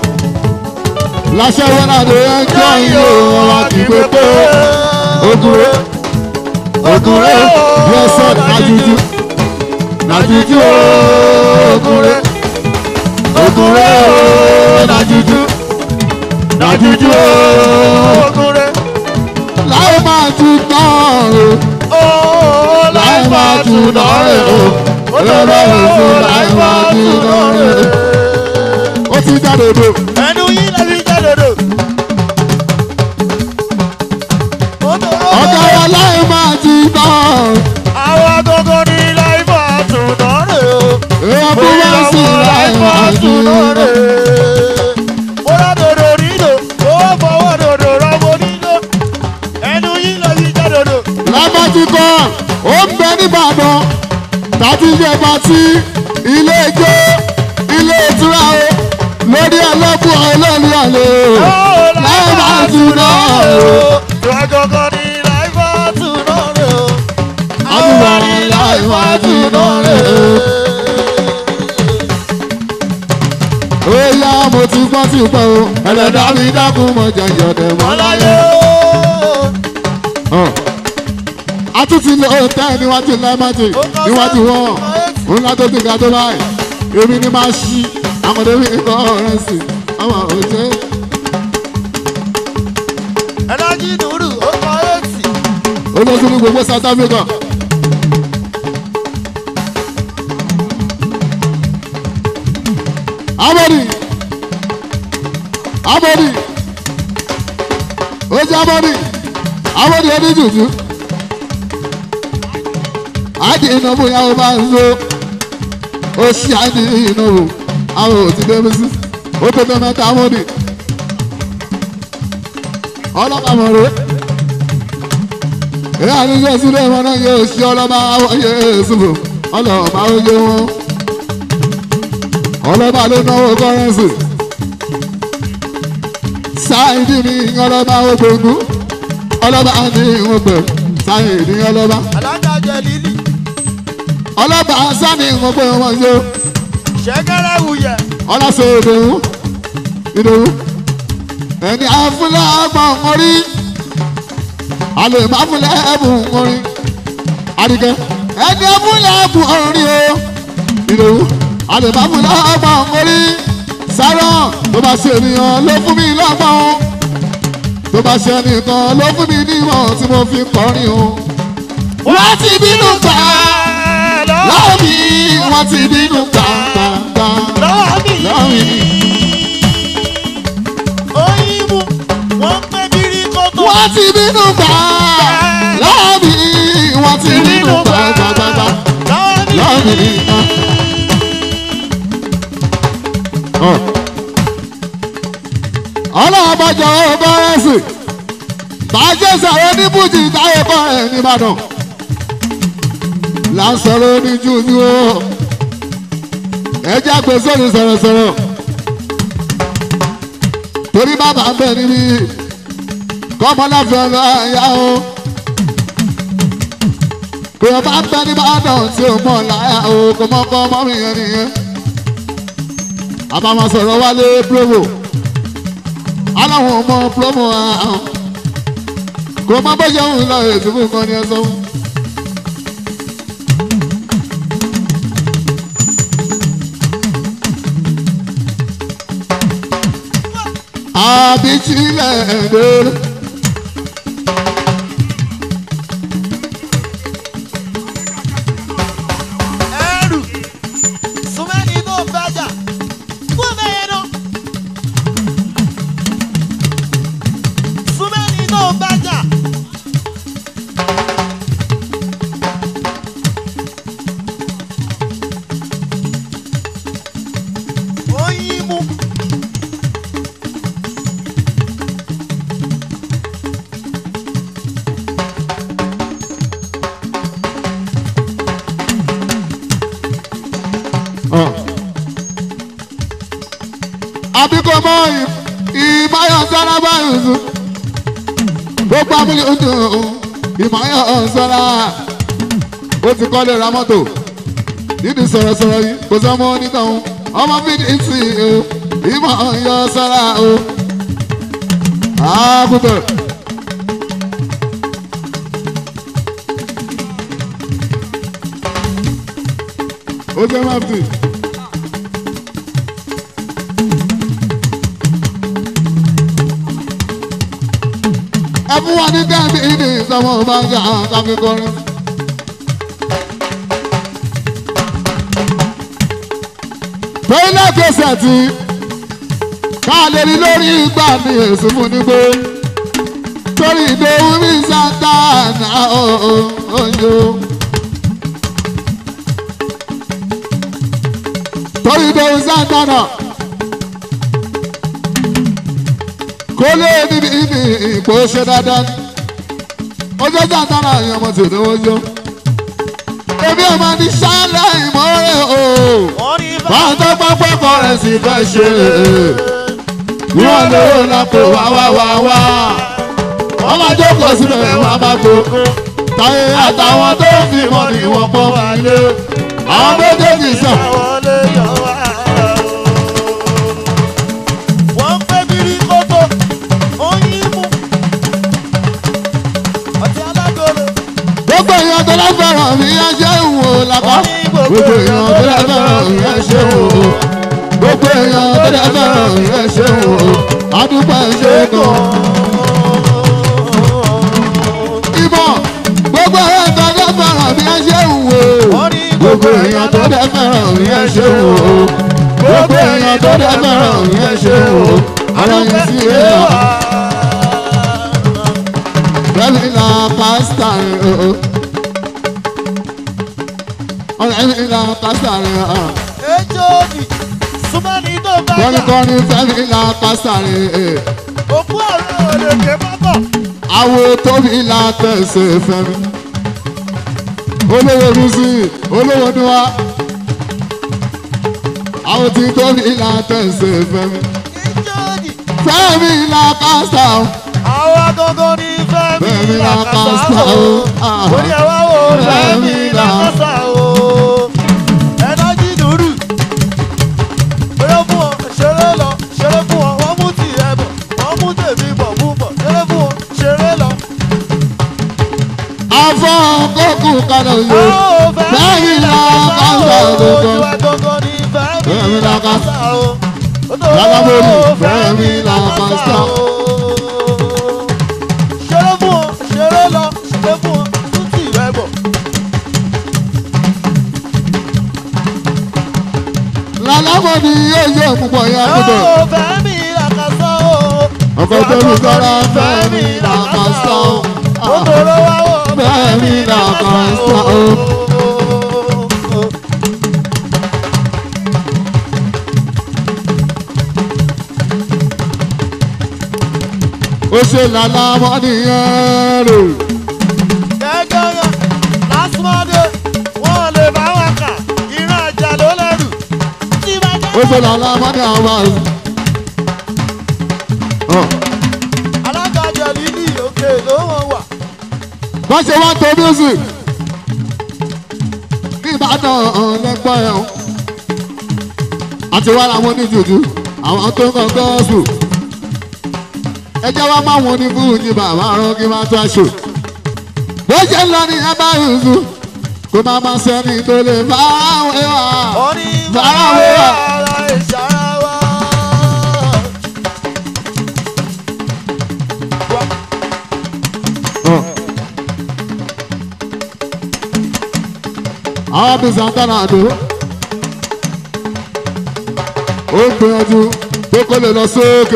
Láṣẹ when I dey enjoy you ọ̀rọ̀ kì í pé pé ogure ogure yes sir na juju na juju ooo ogure ogure ooo na juju na juju ooo ogure láì máa ju tán o. ooo láì máa tún lọ́rẹ̀ o olólùwò láì máa tún lọ́rẹ̀ ó ti jáde dò. ẹnu yín lẹ́bi jẹ́dọ̀dọ̀ ọ̀gá wa láì máa ju tán. àwọn agogo ní láì máa tún lọ́rẹ̀ o. èèyàn bí wọ́n sì láì máa ju tán. Bọ́lá dòdò nílò, owó fọwọ́ dòdò rọ́bọ nílò. Ẹnu yín lọ sí jẹ́ dòdò. lábàjì kan ó ń bẹ nìbàdàn tàbí ìjẹba tí ilé ijó ilé ìtura o lórí ẹlẹ́bùn ọlọ́ọ̀lì àlè o láì máa ju tán o. Agogo ní láì máa tún lọ́rẹ̀ o. àdúrà láì máa ju tán o. ó yá mo ti gbọ́ sí pẹ́ o ẹlẹ́dàá mi dákun mọ jẹjọ dẹ̀ mọ́ láyé. Ọláyé. a tún ti lọ tẹ́ níwájú lẹ́mọ́tì níwájú wọn ńlá tó ti ga tó báyìí èmi ni máa ṣí àmọ̀dé mi kọ́ ọ̀rẹ́ sí ọmọ òjé Ẹnájí nùrù, ó kọ éètì. olóṣù ní gbogbo south africa. amadi amadi ó jẹ́ amadi amadi ẹni jùjú àdì ìnáwó yàwó máa ń lo ó ṣí àdì ìnáwó àwọn ò ti débi sí ó tó tó mẹ́ta amadi ọlọ́pàá mọ̀ rẹ̀ èyí àníjọ sílẹ̀ wọn náà yóò ṣe ọlọ́ba àwọ̀yé ṣùgbọ́ ọlọ́ba oyè wọn ọlọ́ba ló náwó kọ́rẹ́nsì sáyidì ní ọlọ́ba ògbóngbó ọlọ́ba ní ìwọ̀ngbẹ̀ sáyidì ọlọ́ba Alága jẹ lílì, ọlọ́ba sani ìwọ̀ngbẹ̀ wọn yó ṣẹ́gẹ́rẹ́ wuyẹ̀. ọlọ́sẹ̀ ìdòwú ìdòwú ẹni àfúlẹ̀ ọgbọ̀n orí alẹ́ ìmáfúlẹ̀ ẹ̀bùn orin àdìgẹ́ ẹni àfúlẹ̀ ẹ̀bùn orin o ìdòwú alẹ́ ìmáfúlẹ̀ ọgbọ̀n orí sárọ̀ tó bá ṣe ènìyàn ló fún mi lọ́gbọ̀n tó bá ṣe ẹnìkan ló fún mi nímọ̀ tí mo fi kọrin o. wọ́n ti bínú gbà á. Ẹ lọ lọ́wọ́ mi wọ́n ti bínú gbàngbàngbà lọ́wọ́ mi. lọ́wọ́ mi. Oyinbu, wọ́n pé bírí kótó. wọ́n ti bínú gbà lọ́wọ́ mi wọ́n ti bínú gbàngbàngbà Lọ́wọ́ mi. lọ́wọ́ mi. ọlọ́run bá jọ ọ́ bọ́rẹ́sì bàjẹ́ sọ̀rọ̀ ní bùjì táyé kọ́ ẹ̀ nìbàdàn là ń sọ̀rọ̀ ní jújú o ẹjẹ́ àgbẹ̀ sọ̀rọ̀ sọ̀rọ̀ sọ̀rọ̀ torí bàbá ń bẹ̀ níbí kọ́mọláfẹ́ lọ yá o pé ọba ń bẹ nìbàdàn tí o mọ̀ láyà o kò mọ̀ kọ́ ọmọ mi yẹn nìyẹn àbámọ̀ sọ̀rọ̀ wálé promo aláwọn ọmọ promo àwọn kò má bọ́ yẹn ń lọ ètò fún nǹkan ni ẹ sọ fún. àbítílẹ̀ ẹ̀dẹ́rẹ́. ẹrù sùmẹ́ni tó bàjá kú bẹ́ẹ̀ náà. sùmẹ́ni tó bàjá. Oyinbu. àbíkọ́ mọ́ ìmáyọ̀ sára báyìí sùn gbogbo abúlé ń dùn ìmáyọ̀ sára ó ti kọ́lé ra mọ́tò nídìí sọ̀rọ̀sọ̀rọ̀ yìí kò sọ́mọ́ onítọ̀hún ọmọ bíi ti o ìmáyọ̀ sára o àbúkọ̀. ó jẹ́ máfì. ẹ fún wa ní kẹ́mi ìdí ìsọmọ bá ń jà káfí kọrin. toilet kẹsẹ̀ tí ká lè rí lórí ìgbà ní èso fún nígbó torí ìdòwú mi sátánà oyo. torí ìdòwú sátánà. kó lé níbi ibi ìpò ṣe dáadáa ní. ojú sàtánà yẹn ọmọ tòun ó yọ. èmi ọmọ ní sálẹ̀ ìmọ̀ọ́rẹ́ o. wọ́n ní báwọn tó pápá kọ́ rẹ̀ sì fẹ́ ṣe. wọ́n lówó lápò wá wá wá wá. wọ́n máa jókòó síbẹ̀ wọ́n máa gbogbo. táyé àtàwọn tó fi mọ́ ni wọ́n pọ́n wá lé. àwọn méjèèjì sàn. wọlé yọ wá. wọ́n pé bírí kótó Oyinbu. ọtí alágolo. gbogbo èèyàn tó lọ́fẹ̀ràn mi ẹ ṣe ń wò lápá. gbogbo èèyàn tó lọ́fẹ̀ràn mi ẹ ṣe ń wò. gbogbo èèyàn tó lọ́fẹ̀ràn mi ẹ ṣe ń wò. adúpẹ́ ṣe kàn. ìbọn gbogbo èèyàn tó lọ́fẹ̀ràn mi ẹ ṣe ń wò. wọ́n ní gbogbo èèyàn tó lọ́fẹ̀ràn mi ẹ ṣe ń wò. gbogbo èèyàn tó lọ́fẹ̀ràn mi ẹ ṣe ń wò. ara yìí sí èèyàn bẹ́ẹ̀ni la pásítà rẹ̀ o. ọ̀rẹ́ mi la pásítà rẹ̀ o. ejò ni sùmẹ́ni tó bàjá. kọ́nikọ́ni fẹ́mi la pásítà rẹ̀ o. òkú ọ̀rẹ́ òlèké bábọ̀. àwo tóbi la tẹ̀sẹ̀ fẹ́mi. olówó rúsì olówó níwá. àwo tí tóbi la tẹ̀sẹ̀ fẹ́mi. ejò ni fẹ́mi la pásítà o. àwọn agogo ní fẹ́mi Fẹ́mi làkàtà làkàtà o. o. orí ẹ̀ wá wò fẹ́mi làkàtà o. ẹnájí dùrù. ṣeré fún ọ ṣeré lọ ṣeré fún ọ wọ́n mú tì ẹ bọ̀ wọ́n mú tèmi bọ̀ mú bọ̀ ṣeré fún ọ ṣeré lọ. afọ kókù kalẹ̀ Ó yìí. fẹ́mi Fẹ́mi làkàtà làkàtà o. o. ojú agogo ní fẹ́mi Fẹ́mi làkàtà. làkàtà o. Lálábòrì, Fẹ́mi làkàtà. ṣeré fún ọ ṣeré lọ ṣeré fún ọ tún tì ẹ bọ̀. ni yóò yẹ púpọ̀ yẹn àgùdọ̀. Ó fẹ́mi làkàsọ́ o. ọkọ̀ tó lù sọ́ra fẹ́mi làkàsọ́. Ó tọrọ wá o. Fẹ́mi làkàsọ́. ó ṣe làlá mọ́ nìyẹn rò. Gẹ́gẹ́rẹ́ lásìmọ́dé wọ́n lè bá wọn kà ìran àjà ló lẹ́rù. Tí bá jẹ́ ó ṣe làlá mọ́ ní àwọn àrùn. alága jẹ̀lílì òkè ló wọ́n wà. wọ́n ṣe wọ́n tó music ní ìbàdàn lẹ́gbọ́n ẹ̀ ọ́ àti wá làwọn oníjùjú àwọn tó ń kọ́ gọ́ọ̀sù ẹ jẹ́ wá máa wọn ní fújì bàbá rán kí máa tó aṣọ bó ṣe ń lọ ní ẹ bá rùzù kó máa máa sẹ́ni tó lè bá àwọn ẹwà Ó ní Báwo wà? ara ìṣàrà wa. àwọn bí santana àdó ó ń gbìyànjú pé kó lè lọ sókè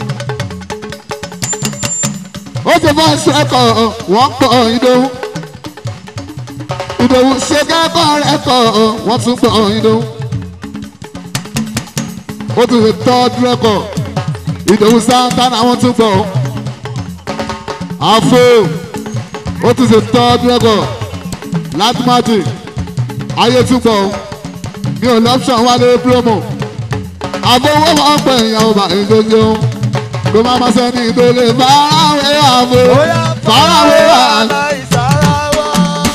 ó ti bá ṣe ẹkọ wọn pọ ìdòwú ìdòwú ṣe kẹ́kọ̀ọ́ rẹ̀ kọ̀ wọ́n tún pọ̀ ìdòwú ó tún ṣe tọ́jú rẹ́kọ̀ ìdòwú santana wọ́n tún pọ̀ àfo ó tún ṣe tọ́jú rẹ́kọ̀ látìmátì ayé túbọ̀ mi ò lọ́pṣọ̀n wálé promo àbówó wọn pẹ̀ ìyàwó bá ìdójú ló má má sẹ́ni tó lè fáráwé àbò Bóyá fáráwé wà. ara ìṣàrà wa.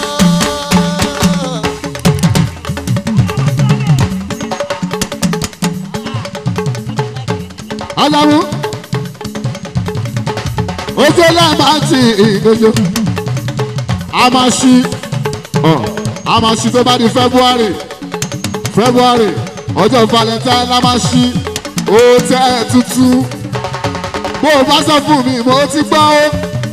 aláwo ó ṣe láìmáàtì ìdójú a máa ṣí ọ a máa ṣí tó bá di february february ọjọ́ valentine la máa ṣí ó tẹ́ ẹ̀ tútù bó o bá sọ fún mi mo ti gbọ́ ó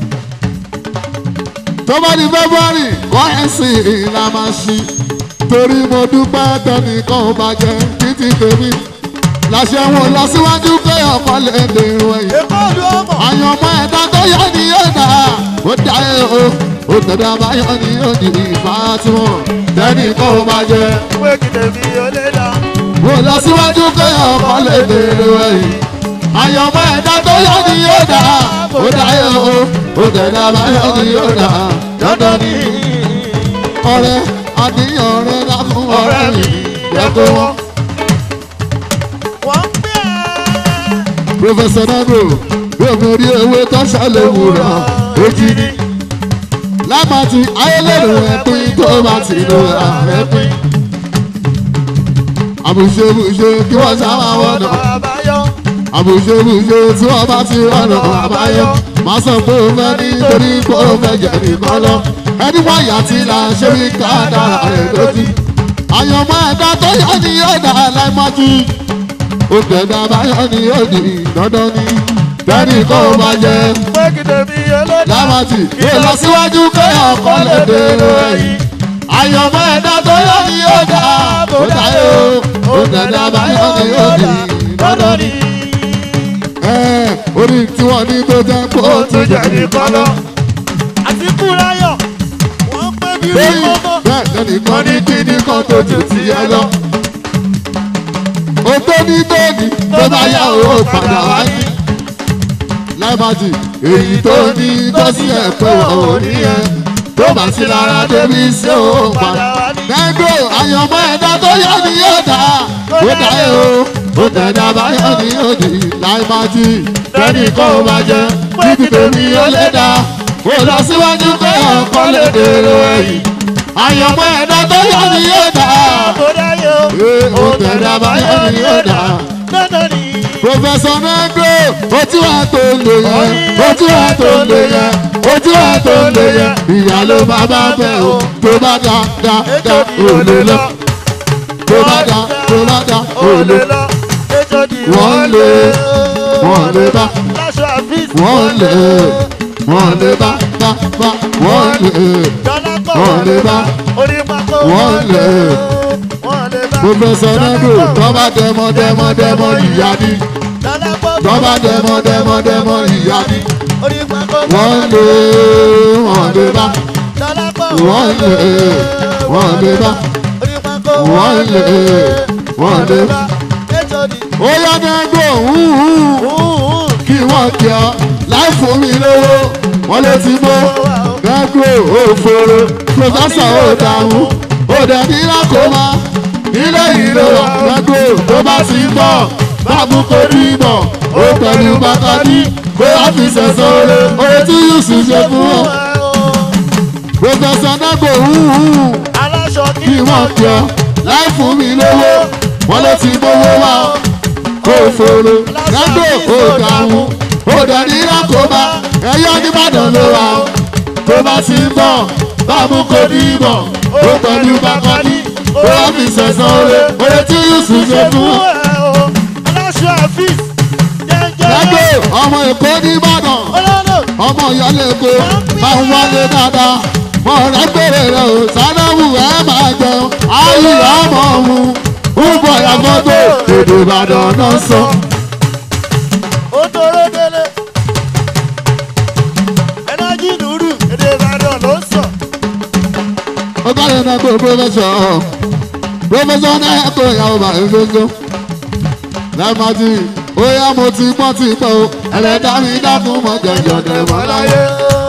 tó bá di february kọ́rẹ́nsì la máa ṣí torí mo dúpẹ́ tẹnìkan ò bàjẹ́ títí tèmi làṣẹ wọn lọ síwájú pé ọkọ lè dèrò ẹ̀yìn Èkó lu ọmọ. àyànmọ́ ẹ̀dá tó yẹ ni yóò dà ó dá ẹ o ó tẹ̀dá báyọ̀ ni yóò di ìfà tí wọ́n tẹ́nì kó o máa jẹ. Pé kìtẹ̀bí ó lé dá. mo lọ síwájú pé ọkọ lè dèrò ẹ̀yìn àyànmọ́ ẹ̀dá tó yẹ ni yóò dà ó dá ẹ o ó tẹ̀dá báyọ̀ ni yóò dà dandan ni ọ̀rẹ́ àníyàn rẹ̀ lákùn ọ̀rẹ́ mi jẹ́ kó wọ́n. Wọ́n ń gbé ẹ́. Professor Nagro yóò mú orí ewé tó ṣàlẹ̀ wúrà ojì ní. Lámàtí ayélujára ẹ̀pín tó bá ti lo àrẹ́pín. Àbùṣebùṣe kí wọ́n sábà wọ́nà. Àbáyọ. Àbùṣebùṣe tí wọ́n bá ti rọ̀nà àbáyọ. Má sọ pé o fẹ́ nítorí pé o fẹ́ jẹ̀ nìkan lọ. Ẹni wọ́n yà tí là ń ṣe wí ká dára rẹ̀ lójú. Àyànmọ́ ẹ̀dá tó yá ni yóò dá láìmọ́jú ó tẹ̀dá báyọ̀ ni ó di dandan ni tẹ́nì kó o máa jẹ Pé kìtẹ̀bí ó lé dá. lámàtì yóò lọ síwájú kéèyàn kọ́ lè dèrò ẹ̀yìn àyànmọ́ ẹ̀dá tó yọ ni ó dá ó dáyé o ó tẹ̀dá báyọ̀ ni ó di dandan ni. ẹ orí tí wọ́n ní tó jẹ́ kó o tún jẹ́ nìkan lọ. Àti Kúráyọ̀. Wọ́n pé bí rí lẹ́yìn mọ́mọ́. bẹ́ẹ̀ tẹnìkan ní kíní kan tó jù sí ẹ lọ. ó tó ní tóní tó bá yà ó padà wá ní. láìbàjì èyí tó ní tó sí ẹ̀ pé wọ́n ò ní ẹ tó bá sí lára débi sí ó padà. Nẹ́gbò àyànmọ́ ẹ̀dá tó yọ ni yóò dá ó dá ẹ o ó tẹ̀dá báyọ̀ ni yóò di láìbàjì tẹ́nì kó o máa jẹ títí tèmi ó lé dá ó lọ síwájú pé ọkọ lè dèrò ẹ̀yìn àyànmọ́ ẹ̀dá tó yọ ni yóò dá Kúráyọ̀. ee ó tẹ̀dá báyọ̀ ni yóò dá. Dandan ni. Professor Negro ojú wa tó lè yẹ ojú wa tó lè yẹ ojú wa tó lè yẹ ìyá ló máa bá bẹ̀ o tó bá dá dá dá ò lè lọ tó bá dá tó bá dá ò lè lọ wọ́n lè wọ́n lè bá wọ́n lè wọ́n lè bá bá bá wọ́n lè wọ́n lè bá wọ́n lè wọ́n lè bá Professor Nando tọ́ba dẹmọ dẹmọ dẹmọ ìyá ni tọ́ba dẹmọ dẹmọ dẹmọ ìyá ni wọ́n lé wọ́n lé bá wọ́n lé wọ́n lé bá wọ́n lé wọ́n lé bá. ó yá Nando hùhù kí wọ́n kí ọ láì fún mi lówó wọ́n lè ti mọ́ Nando òfòrò Professor ó dààmú ó dẹ̀ ní lákòómá ilé ìlú Nando tó bá ti ń bọ̀ báàbù kò rí bọ̀ ó pẹ̀lú bàkàdí kó wá fi sẹ̀sán olè oye tí Yusuf ṣe fún ọ. Professor Nando hùhù kí wọ́n kí ọ láì fún mi lówó wọ́n lè ti mówó wá kó fòrò Nando ó dààmú ó dẹ̀ ní lákòómá ẹ̀yọ́ nìbàdàn ló wà ó tó bá ti ń bọ̀ báàbù kò rí bọ̀ ó pẹ̀lú bàkàdí kó wá fi sẹ̀sán olè oye tí Yusuf ṣe fún ọ. Nando ọmọ Èkó nìbàdàn ọmọ ìyálé Èkó máa ń wálé dáadáa mọ rẹ gbèrè rẹ o sanamu ẹ máa jẹun ayé ọmọ mu ń bọ̀ yàgòdò èdè Ìbàdàn náà sọ. ó bá yẹn náà kó pírọfẹsọ pírọfẹsọ náà kó ìyàwó bá yẹn gbogbo lẹ́ẹ̀mọ́tì ó yá mo ti gbọ́n ti pẹ́ o ẹlẹ́dá mi dákun mọ́ jẹ̀jọ̀ dẹ̀ mọ́ láyé.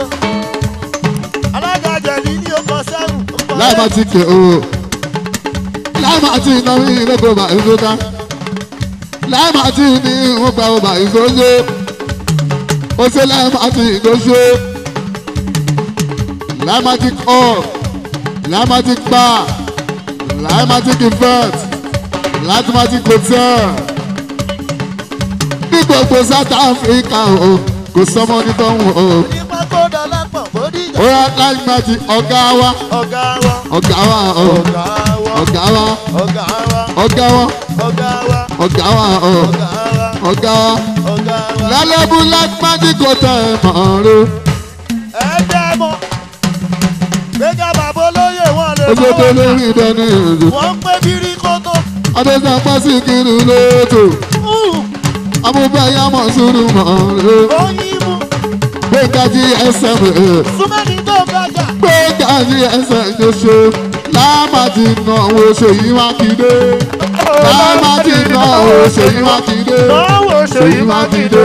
lẹ́ẹ̀mọ́tì kè o lẹ́ẹ̀mọ́tì náà mi lẹ́kọ̀ọ́ bá yẹn gbogbo lẹ́ẹ̀mọ́tì ní ìwọ̀n pa ọba ìgbóṣe ó ṣe lẹ́ẹ̀mọ́tì ìgbóṣe lẹ́ẹ̀mọ́tì kọ́ lẹ́ẹ̀mọ́tì pa lẹ́ẹ̀mọ́tì event lẹ́ẹ̀mọ́tì hotel ní gbogbo South Africa o kò sọmọ nítọ́hún o ó yá lẹ́ẹ̀mọ́tì ọ̀gá wa Ọ̀gá wa, ọ̀gá wa o ọ̀gá wa, ọ̀gá wa ọ̀gá wa, ọ̀gá wa ọ̀gá wa, ọ̀gá wa o ọ̀gá wa, ọ̀gá wa ọ̀gá wa. lálẹ́bù lẹ́ẹ̀mọ́tì kò tẹ̀ ẹ̀ mọ́ rẹ. ẹ jẹ́ mọ́ gbẹ́gà bàbá olóyè wọn lè ojú tó lórí ìdẹ́ni ìlú wọ́n ń pé bírí kótó adéṣà pàṣẹ kiri lóòótọ́ amúbẹ́yà mọ̀ sùúrù mọ̀ rẹ. oyin mú gbẹ̀ngà gsm rẹ̀ súnmẹ́ni tó gbàjà gbẹ̀ngà gsm ṣoṣo láàmàtì náwó ṣèyí mákindé láàmàtì náwó ṣèyí mákindé náwó ṣèyí mákindé.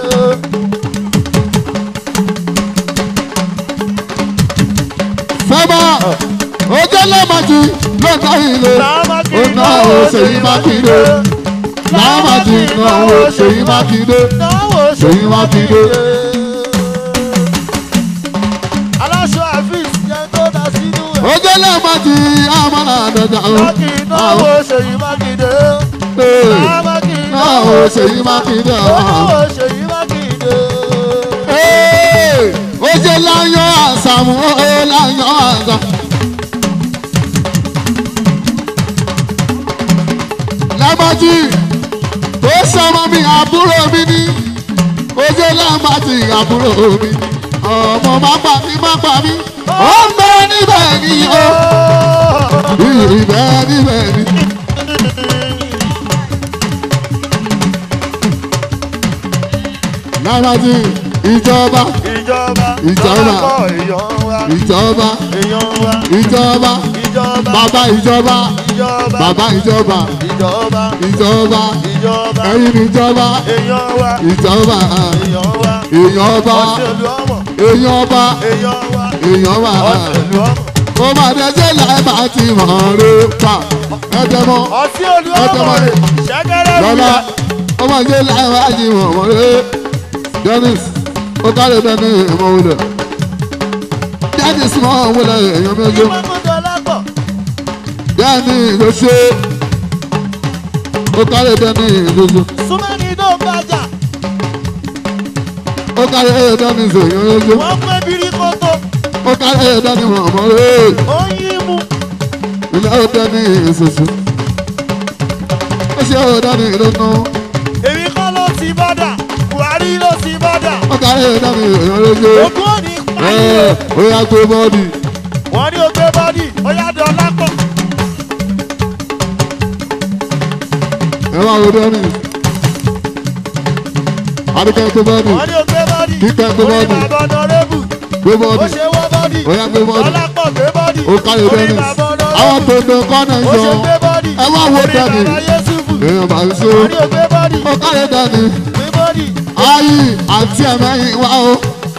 fẹ́mà ojú láàmàtì lọ́nà ilé ó náwó ṣèyí mákindé láàmàtì náwó ṣèyí mákindé náwó ṣèyí mákindé. aláṣọ àfíìs jẹ́ tó dá sínú ẹ̀. ojú láàmàtì àmàlà àdàdà ó Mákì náwó ṣèyí mákindé. Lámákì náwó ṣèyí mákindé ó. náwó ṣèyí mákindé. Ee, ó jẹ́ láyọ̀ àṣàmù ó láyọ̀ àṣà. lámàjì tó sọmọ mi àbúrò mi ní ó jẹ́ lámàjì àbúrò mi ọmọ má pa mí má pa mí ó ń bẹ níbẹ̀ ni ó ibẹ̀ níbẹ̀ ni. lámàjì ìjọba Ìjọba Ìjọba. lọ́kọ̀ èèyàn wa. ìjọba Èèyàn wa. ìjọba Ìjọba. bàbá ìjọba Ìjọba. bàbá ìjọba Ìjọba. ìjọba Ìjọba. ẹ̀yin ìjọba Èèyàn wa. ìjọba Èèyàn wa. èèyàn ọba Ọ̀ṣẹ̀lú ọmọ. èèyàn ọba Èèyàn wa. èèyàn ọba Ọ̀ṣẹ̀lú ọmọ. ó máa dẹjẹ́ láì máa ti mọ̀ ọ́n ló pa ẹ̀jẹ̀ mọ́ Ọtí olú Ọjọ́ ọmọ mọ́ rẹ̀. Ṣẹ́gẹ́rẹ́ lọ́la wíyà. ó máa dẹjẹ́ láì máa ti mọ̀ ọ́n ló Dennis ó kárẹ̀ dání ìmọ̀ wọlé Dennis mọ̀ ọ́n wọlé èèyàn méjì Ìmọ̀kúndọ̀ lápọ̀. Dennis ló ṣe ó kárẹ̀ dání ìlú. Súnmẹ́ni tó gbàjà. ó kárí ẹ̀yẹ dání sèyàn lójú Wọ́n pé bírí kótó. ó kárí ẹ̀yẹ dání mọ̀mọ́ rẹ̀ Oyin mú. ilé ó dání ìṣoṣo ó ṣe ó dání ìlónú Èmi kọ́ ló ti bọ́dà. Buhari ló ti bọ́dà. ó kárí ẹ̀yẹ dání sèyàn lójú Ogún òní pààyè. ẹ̀ ó yá gbé bọ́ọ̀dì Wọ́n ní o gbé bọ́dì. Ó yá dán lápọ̀. ẹ máa wo dẹ́ni. adúkẹ́ gbé bọ́ọ̀dì wọ́n ní o gbé bọ́dì. Kíkẹ́ gbé orí bọ́dì. bàbá ọ̀nàrẹ́bù. gbé ó bọ́ọ̀dì ṣe wọ́ bọ́dì. ó yá gbé bọ́ọ̀dì ọlápọ̀ gbé bọ́dì. ó káyọ̀ orí dẹ́ni. bàbá àwọn ọ̀nàrẹ́bù. tó ń kọ́nà ó ìjọ ṣe gbé bọ́dì. ẹ wá wo orí dẹ́ni. bàbá yéṣùfù. èèyàn bá ń so wọ́n ní o gbé bọ́dì. ó káyọ̀ dẹ́ni. gbé bọ́dì. ayé àti ẹ̀mẹ́yìn wá o.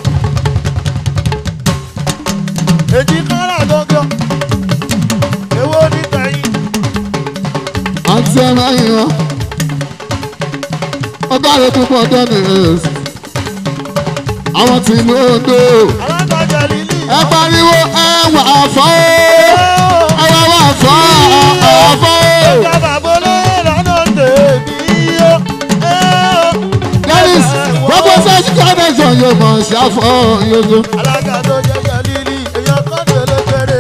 èjì kára gangan. èwo ní tẹ̀yìn. àti ẹ̀mẹ́yìn wá. ó káyọ̀ púpọ̀ dẹ́ni. àwọn tí ìlú Oǹdó alágbàjọ lílì. ẹ pariwo ẹ wà fọ́ ẹ wà wà fọ́ àfọ́. ìjọba bolóyè lọ́nà tèmi yó. dennis gbogbo sẹ́ẹ̀sì connection yóò mọ̀ ṣàfọ́ yóò. alága tó jẹjẹ lílì èèyàn kan tẹ̀lé péré.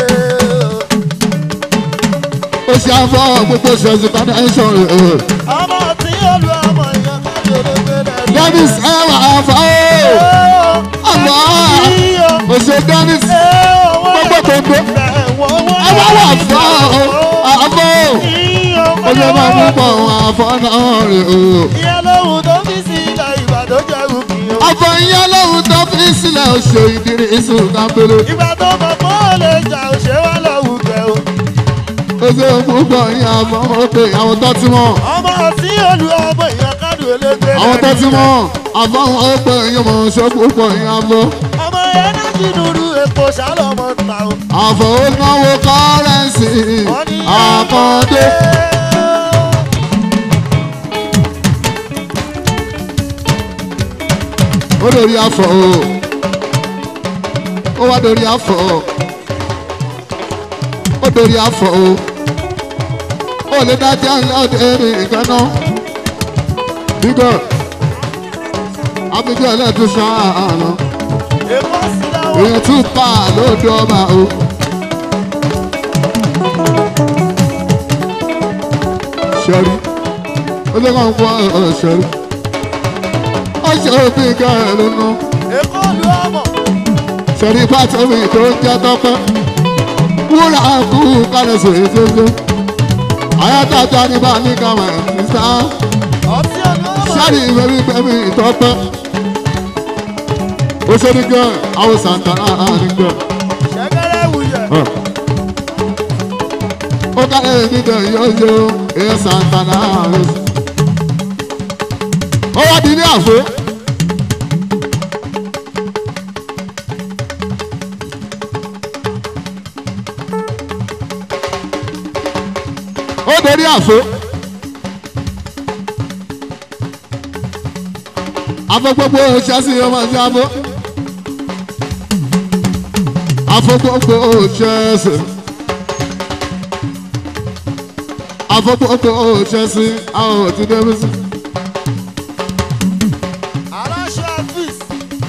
ó ṣàfọ́ gbogbo sẹ́ẹ̀sì connection rẹ̀. ọmọ tí olú ọmọ èèyàn kan tẹ̀lé péré. dennis ẹ wà fọ́ àmọ́ ó ṣe dennis gbogbo gbogbo ẹ wà wà fọ́ àfọ́ ó ṣe máa mú pọ̀ àfọ́ náà rẹ̀ o. ìyẹn lóhùn tó fi sí ilẹ̀ ìbàdàn jẹ́ òkè o. àfọ̀ ìyá lóhun tó fi sílẹ̀ ó ṣe ìdírí ìsùn kápẹ́lẹ́. ìgbà tó mọ̀ pé ó lè jà ó ṣe wá lọ́wọ́ kẹ́ o. ó ṣe púpọ̀ ìyá àfọ̀ ó pé àwọn tó ti mọ̀. ọmọ tí olú ọmọ èèyàn kádùn elégbé. àwọn tó ti mọ̀ àfọ̀ ó pé ìyá mọ̀ ṣe púpọ̀ ìyá àfọ̀. ọmọ yẹn náà ti dúró epo ṣálọ́mọ ta o. àfọ̀ ó náwó kọ́rẹ́ǹsì wọ́n ní àkọ́dé. ó lórí àfọ̀ o ó wá lórí àfọ̀ o ó lórí àfọ̀ o ó lè dájá lọ́dẹ nìkan náà bígọ̀ abidjan ẹlẹ́tún ṣáàánú èkó sí láwọn. èèyàn tún pa lódò ọba o. ṣẹ́rí ó lè kàn fún ọ̀rọ̀ ṣẹ́rí ó ṣe òfin kẹrin lónà èkó olú ọmọ. ṣẹ́rí pàtó mi tó ń jẹ́ tọ́pẹ́ wúrà kú kálẹ̀ sòrè ṣoṣo ayátàjà ní bá ní kàwé ní sáà ọtí olú ọmọ. sáré ìwé wípé mi ìtọ́pẹ́ ó ṣe ní gan àwọn santana ní gan ṣẹ̀kẹ̀rẹ̀ wuyẹ̀. ó kálẹ̀ ní gan yóò yó èèyàn santana rẹ̀ sí. ó wá di ní àfo. ó dorí àfo. afọ gbogbo ṣẹ́sì ọmọ sí afọ. afọ gbogbo ṣẹ́sì. afọ gbogbo ṣẹ́sì àwọn ò ti débi sí. aláṣọ àfíìs.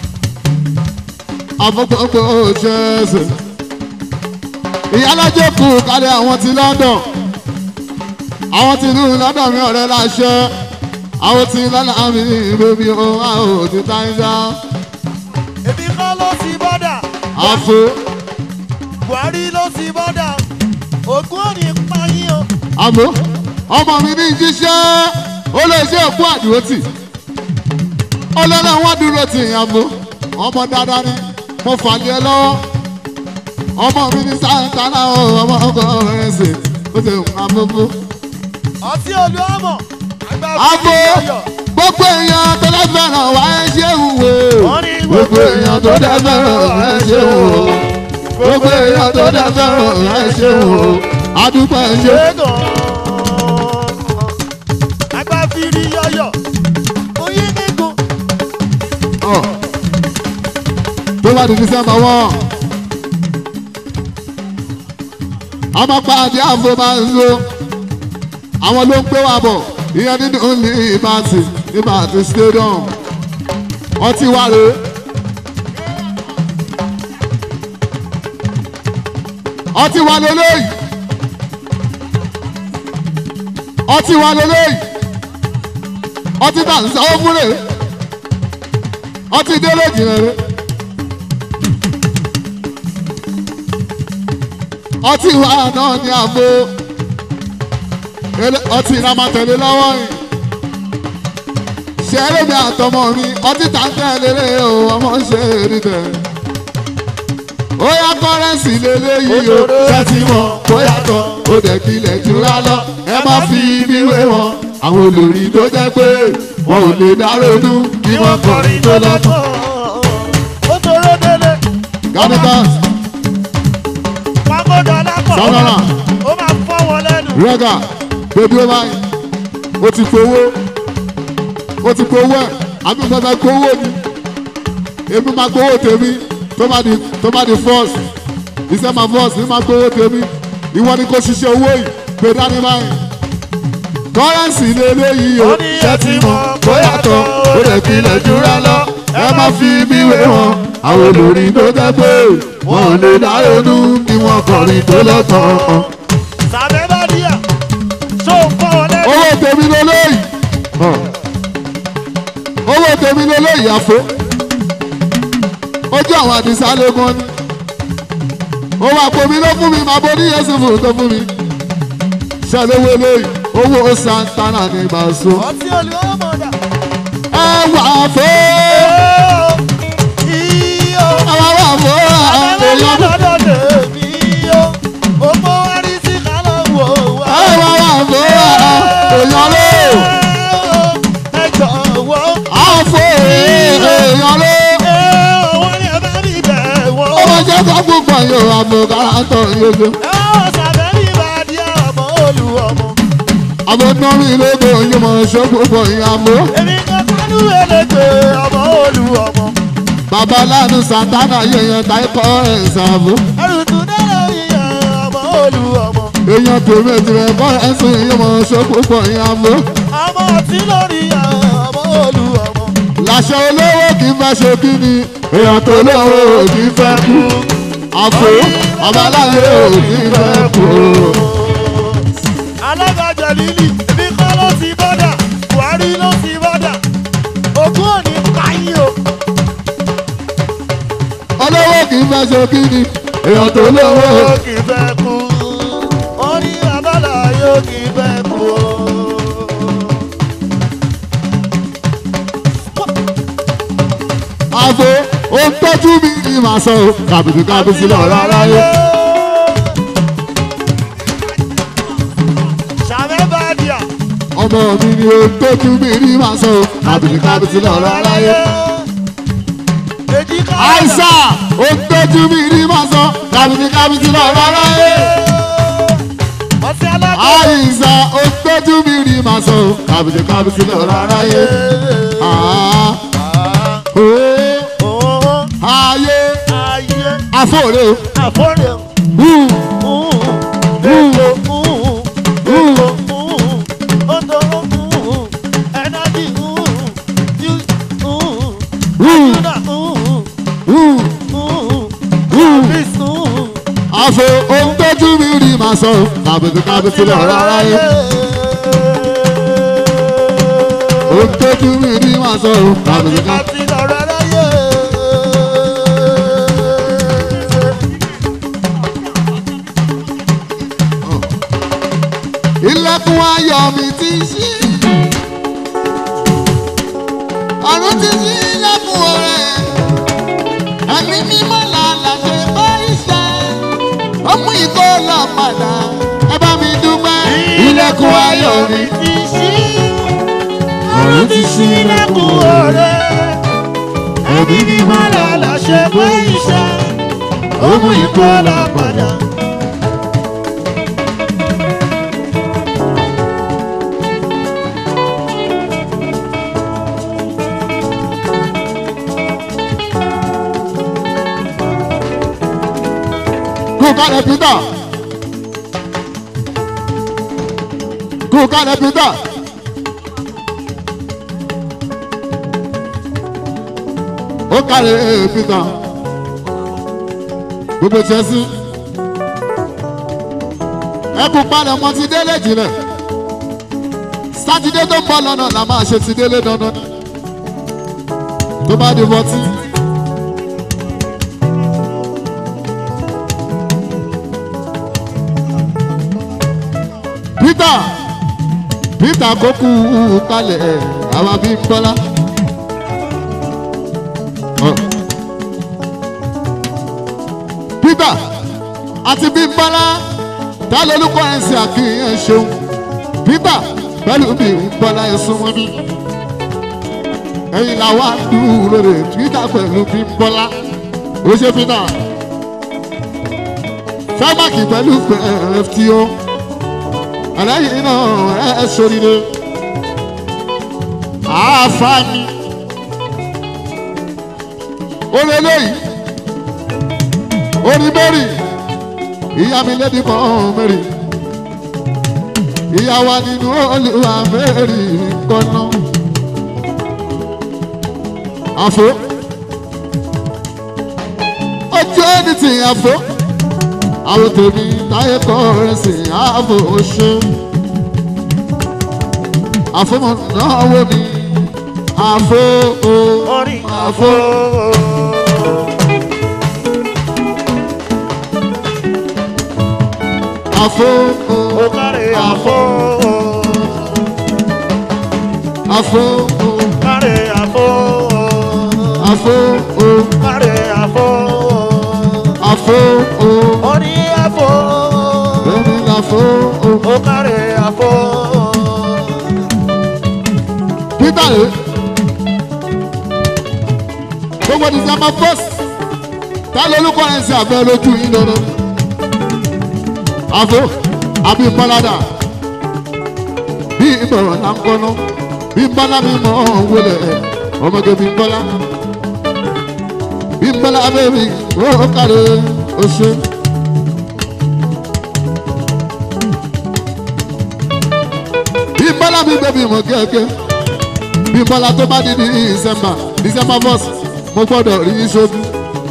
afọ gbogbo ṣẹ́sì. ìyálàjẹ kù kálẹ̀ àwọn ti London. àwọn ti ìlú London mi ọ̀rẹ́ láṣẹ. àwọn ti lọ́nà mi bèbí o àwọn ò ti táyà. èmi kọ́ ló ti bọ́dà. afọ. buhari ló ti bọ́dà. ògùn òní payín o. àmọ́ ọmọ mi ní jíṣẹ́ ó lè ṣe òkú àdúrótì ó lọ́nà wọn dúró tì í àmọ́ ọmọ dáadáa ni mo fàlẹ́ ẹ lọ́wọ́ ọmọ mi ní sáńtánà ó ọmọ ọkọ rẹ̀ ṣe ó ṣe nǹkan àbúrú. ọtí olú ọmọ. àgbà àmọ́ fún iyọ̀. gbogbo èèyàn tó lè fẹ́ràn wá ẹ ṣe ń wò Wọ́n ní gbogbo èèyàn tó lè fẹ́ràn wá ẹ ṣe ń wò gbogbo èèyàn tó lè fẹ́ràn wá ẹ ṣe ń wò adúpẹ́ ẹ ṣe. ṣẹ́gun. àgbà fìrí yọ̀yọ̀. oyin gígùn. Ọ̀. tó bá di dísẹ́mbà wọ́n a máa pa àdé àfo máa ń lo àwọn ló ń gbé wa bọ̀ ìyẹn nínú ní ìbátì ìbátì stadium ọtí wa rè é ọtí wa lélẹ́yìí ọtí wa lélẹ́yìí ọtí tà ń sanwó fún rè é ọtí délé jìnnà rè ọtí wa náà ní àgbo Ele- ọtí ìlà máa tẹ̀lé lọ́wọ́ yìí ṣeré mi àtọmọ mi ọtí tàǹtẹ̀ lélẹ̀ o ọmọ ṣe rí tẹ̀. ó yá kọ́rẹ́nsì lélẹ́yìí o ṣé ti mọ̀ kó yàtọ̀ ó dẹ̀ kílẹ̀ jura lọ ẹ má fi ibi wé wọn àwọn olórí tó jẹ́ pé wọn ò lè dárónú kí wọ́n kọrin tó lọ́tọ̀. ó toró délé ganigas pàgọ́dọ̀ lápọ̀ Sanara. ó máa fọ́ wọn lẹ́nu. rẹ́gà bébí ó báyìí ó ti fowó ó ti fowó ẹ̀ àbí mo fẹ́ gbowó ni èmi máa gbowó tèmi tó bá di tó bá di first iṣẹ́ máa first ní máa gbowó tèmi ìwọ ni kò ṣiṣẹ́ owó yìí pé dání báyìí kọ́rẹ́nsì ní eléyìí o Ó ní ṣé ti mọ̀ kó yàtọ̀ ó lè kílẹ̀ jura lọ ẹ má fi bí wé wọn àwọn olórí tó jẹ́ pé wọn ò lè dá ronú kí wọ́n kọrin tó lọ́tọ̀ọ́ sàbẹ̀ bá díà ṣó ń fọ́ wọn lẹ́nu. owó tèmi lélẹ́yìí owó tèmi lélẹ́yìí àfo ojú àwọn àdìsá lógún ni owó àpò mi ló fún mi màá bọ́ ní yẹsùn fún tó fún mi ṣàlówó lẹ́yìn owó santana ní bàṣọ ọtí olùwọ́mọdà. ẹ wà fó iyo àwọn wà fó èèyàn lọ́dọ̀ lèmi o ó mọ wárí sí kálọ̀ wò wá. ẹ wà wà fó èèyàn ló ẹ jọ̀wọ́ àfó èèyàn ló wọ́n ní ẹ bá mi bẹ̀ wọ́n. ó máa jẹ́ kó púpọ̀ yóò àmọ̀ káràtọ̀ yóò. ẹ wọ́n sàbẹ̀ ní ìbàdí ọmọ olùwọ́mọ. àwọn nọ́ọ̀rì lóko yìí mọ̀ ṣọ́ púpọ̀ ìyàmó. èmi kan kánú ẹlẹ́gbẹ̀ẹ́ ọmọ olùwọ́mọ. bàbá lánàá santana yẹ̀yẹ̀ táìkọ́ ẹ̀ ṣàbò. ẹrù tún dẹ́rẹ́ yíyan ọmọ olùwọ́mọ. èèyàn tèmi tirẹ̀ kọ́ ẹ̀sùn yìí mọ̀ ṣọ́ púpọ̀ ìyàmó. ọmọ tí lórí ọmọ olùwọ́mọ. làṣẹ olówó kì í fẹ́ ṣe kí ni èèyàn tó lówó kì í fẹ́ kú. àfò babaláyé ò kì í fẹ́ kú. alágbàjọ lílì èmi kọ́ ló ti bọ́dà buhari ló ti bọ́dà ogún òní káyín o. olówó kì í fẹ́ ṣe kí ni èèyàn tó lówó. ó kì í fẹ́ kú orí abala yóò kì í fẹ́ kú o. àfò ó ń tọ́jú mi ní màá sọ ọ́ kàbìtì kàbìtì lọ́ọ́ rárá yẹ. sàmẹ́ bá díà. ọmọ mi ni ó ń tọ́jú mi ní màá sọ ọ́ kàbìtì kàbìtì lọ́ọ́ rárá yẹ. èjì ká. àìsà ó ń tọ́jú mi ní màá sọ kàbìtì kàbìtì lọ́ọ́ rárá yẹ. ọtí alágbó. àìsà ó ń tọ́jú mi ní màá sọ kàbìtì kàbìtì lọ́ọ́ rárá yẹ. àá ó Owó ayé ayé àfọ̀rẹ́ o. àfọ́rẹ́ Hù, èkó èkó odò ẹ̀dájì hù, yúdà hù, hù. bísí. àfọ ó ń tọ́jú mi ní màá sọ kàbìtì kàbìtì lọ́ọ́ rárá yẹ. ó ń tọ́jú mi ní màá sọ kàbìtì kàbìtì. ilẹ̀kùn ayọ̀ mi ti ṣí. ọ̀run ti ṣí ilẹ̀kùn ọ̀rẹ́. ẹ̀mí mímọ́ làlà ṣe bá iṣẹ́. ó mú ìkó lọ padà. ẹ bá mi dúpẹ́. ilẹ̀kùn ayọ̀ mi. ti ṣí. ọ̀run ti ṣí ilẹ̀kùn ọ̀rẹ́. ẹbí ni wọ́n lọ lọ ṣe pé iṣẹ́. ó mú ikú lọ padà. kú kálẹ̀ peter. kú kálẹ̀ peter. ó kálẹ̀ peter. gbogbo chelsea. ẹ kú palẹ̀ ọmọ ti délé jìnlẹ̀. sátidé tó ń bọ̀ lọ́nà la máa ṣe ti délé dandan. tó bá di bọ́tí. peter peter kókù kalẹ̀ àwa bí bọ́lá. Ọ̀. peter àti bí bọ́lá ta lolúkọ ẹ̀ ń ṣe àkíyàn ṣeun peter pẹ̀lú bí bọ́lá ẹ̀ súnmọ́ bí ẹ̀yin làwa dúró rè peter pẹ̀lú bí bọ́lá ó ṣe peter fẹ́màkì pẹ̀lú fto ẹlẹ́yìn náà ẹ sóríire àáfàá orí eléyìí orí mary ìyá mi lédi mọ́ mary ìyá wa nínú olùwà mary kọ́nà àfo ojú ẹni tí àfo àwọn tèmi táyé kọ́ rẹ̀ sí àfo ṣe àfọmọ náà wò mí àfo o orin àfo. Àfo o ó kárẹ̀ àfo àfo o kárẹ̀ àfo àfo o kárẹ̀ àfo àfo o orin àfo èmi làfo o. ó kárẹ̀ àfo Peter rè gbogbo december first ta lolúkọ ẹ̀ ń ṣe àbẹ̀ lójú yín lọ́dọ̀ àfo àbí bọ́ládà bí ìmọ̀ràn là ń kọ́nà bí bọ́lá mi mọ̀ ọ́n wọlé ọmọge bí bọ́lá bí bọ́lá bẹ́ẹ̀rì ó kàrẹ́ ó ṣe. bí bọ́lá mi bẹ́ẹ̀ bí mọ̀ gẹ́gẹ́ bí bọ́lá tó bá di ní december december first mo gbọ́dọ̀ rí i sójú.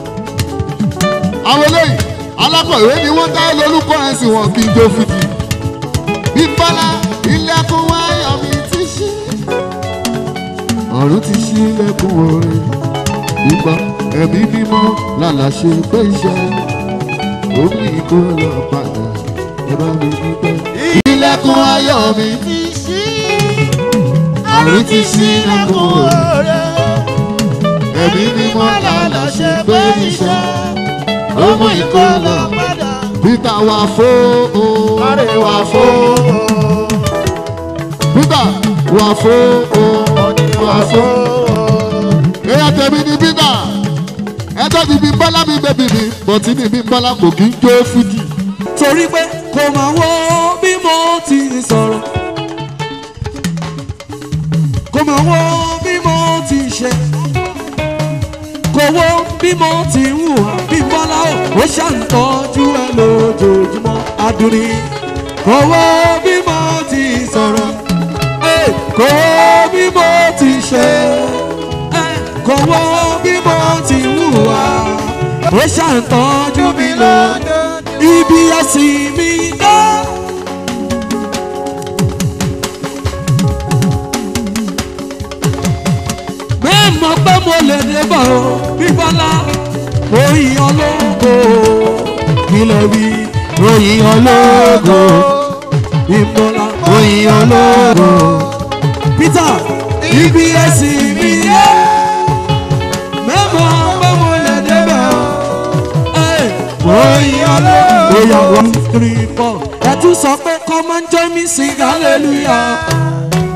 àwọn eléyìí alákọ̀wé ni wọ́n dá lórúkọ ẹ̀ sí wọn kí n jó fìdí. bí bọ́lá ilẹ̀kùn wáyọ̀ mi ti ṣí. ọ̀run ti ṣí ilẹ̀kùn orin. ìgbà ẹ̀mí mímọ́ lálàṣẹ pé iṣẹ́ omi ìkó lọ padà ẹ bá mi dúpẹ́. ilẹ̀kùn ayọ̀ mi ti ṣí ọ̀run ti ṣí ilẹ̀kùn orin oore ẹ̀mí mímọ́ lànà ṣe pé iṣẹ́ ọmọ ìkọlọ padà peter wà fó o kárẹ̀ wà wà fó fo peter wà fó o wà fó. fo. èèyàn tẹ̀mí ni peter ẹjọ́ ti bí bọ́lá mi bẹ́bí mi bọ̀tí ni bí bọ́lá kò kí ń jó fújì. torí pé kò máa wo bí mo ti sọ̀rọ̀ kò máa wo bí mo ti ṣe kò wo bí mo ti ń hùwà bí bọ́lá ò ó ṣàǹtọ́jú ẹ lójoojúmọ́ adùnní kò wo bí mo ti sọ̀rọ̀ eh, kò wo bí mo ti ṣe eh, kò wo bí mo ti ń hùwà ó ṣàǹtọ́jú mi lójoojúmọ́ ibi ẹ̀sìn mi dá. mẹ́mọ̀ pé mo lè débọ̀ o bíbọ́lá mo yíyan lógo kílẹ̀ wí mo yíyan lógo bíbọ́lá mo yíyan lógo peter ibi ẹ̀sìn mi dá. mẹ́mọ̀ pé mo lè débọ̀ o. Hey, mo yíyan lógo. Oya one three four. Ẹ tún sọ pé come and join me sing hallelujah.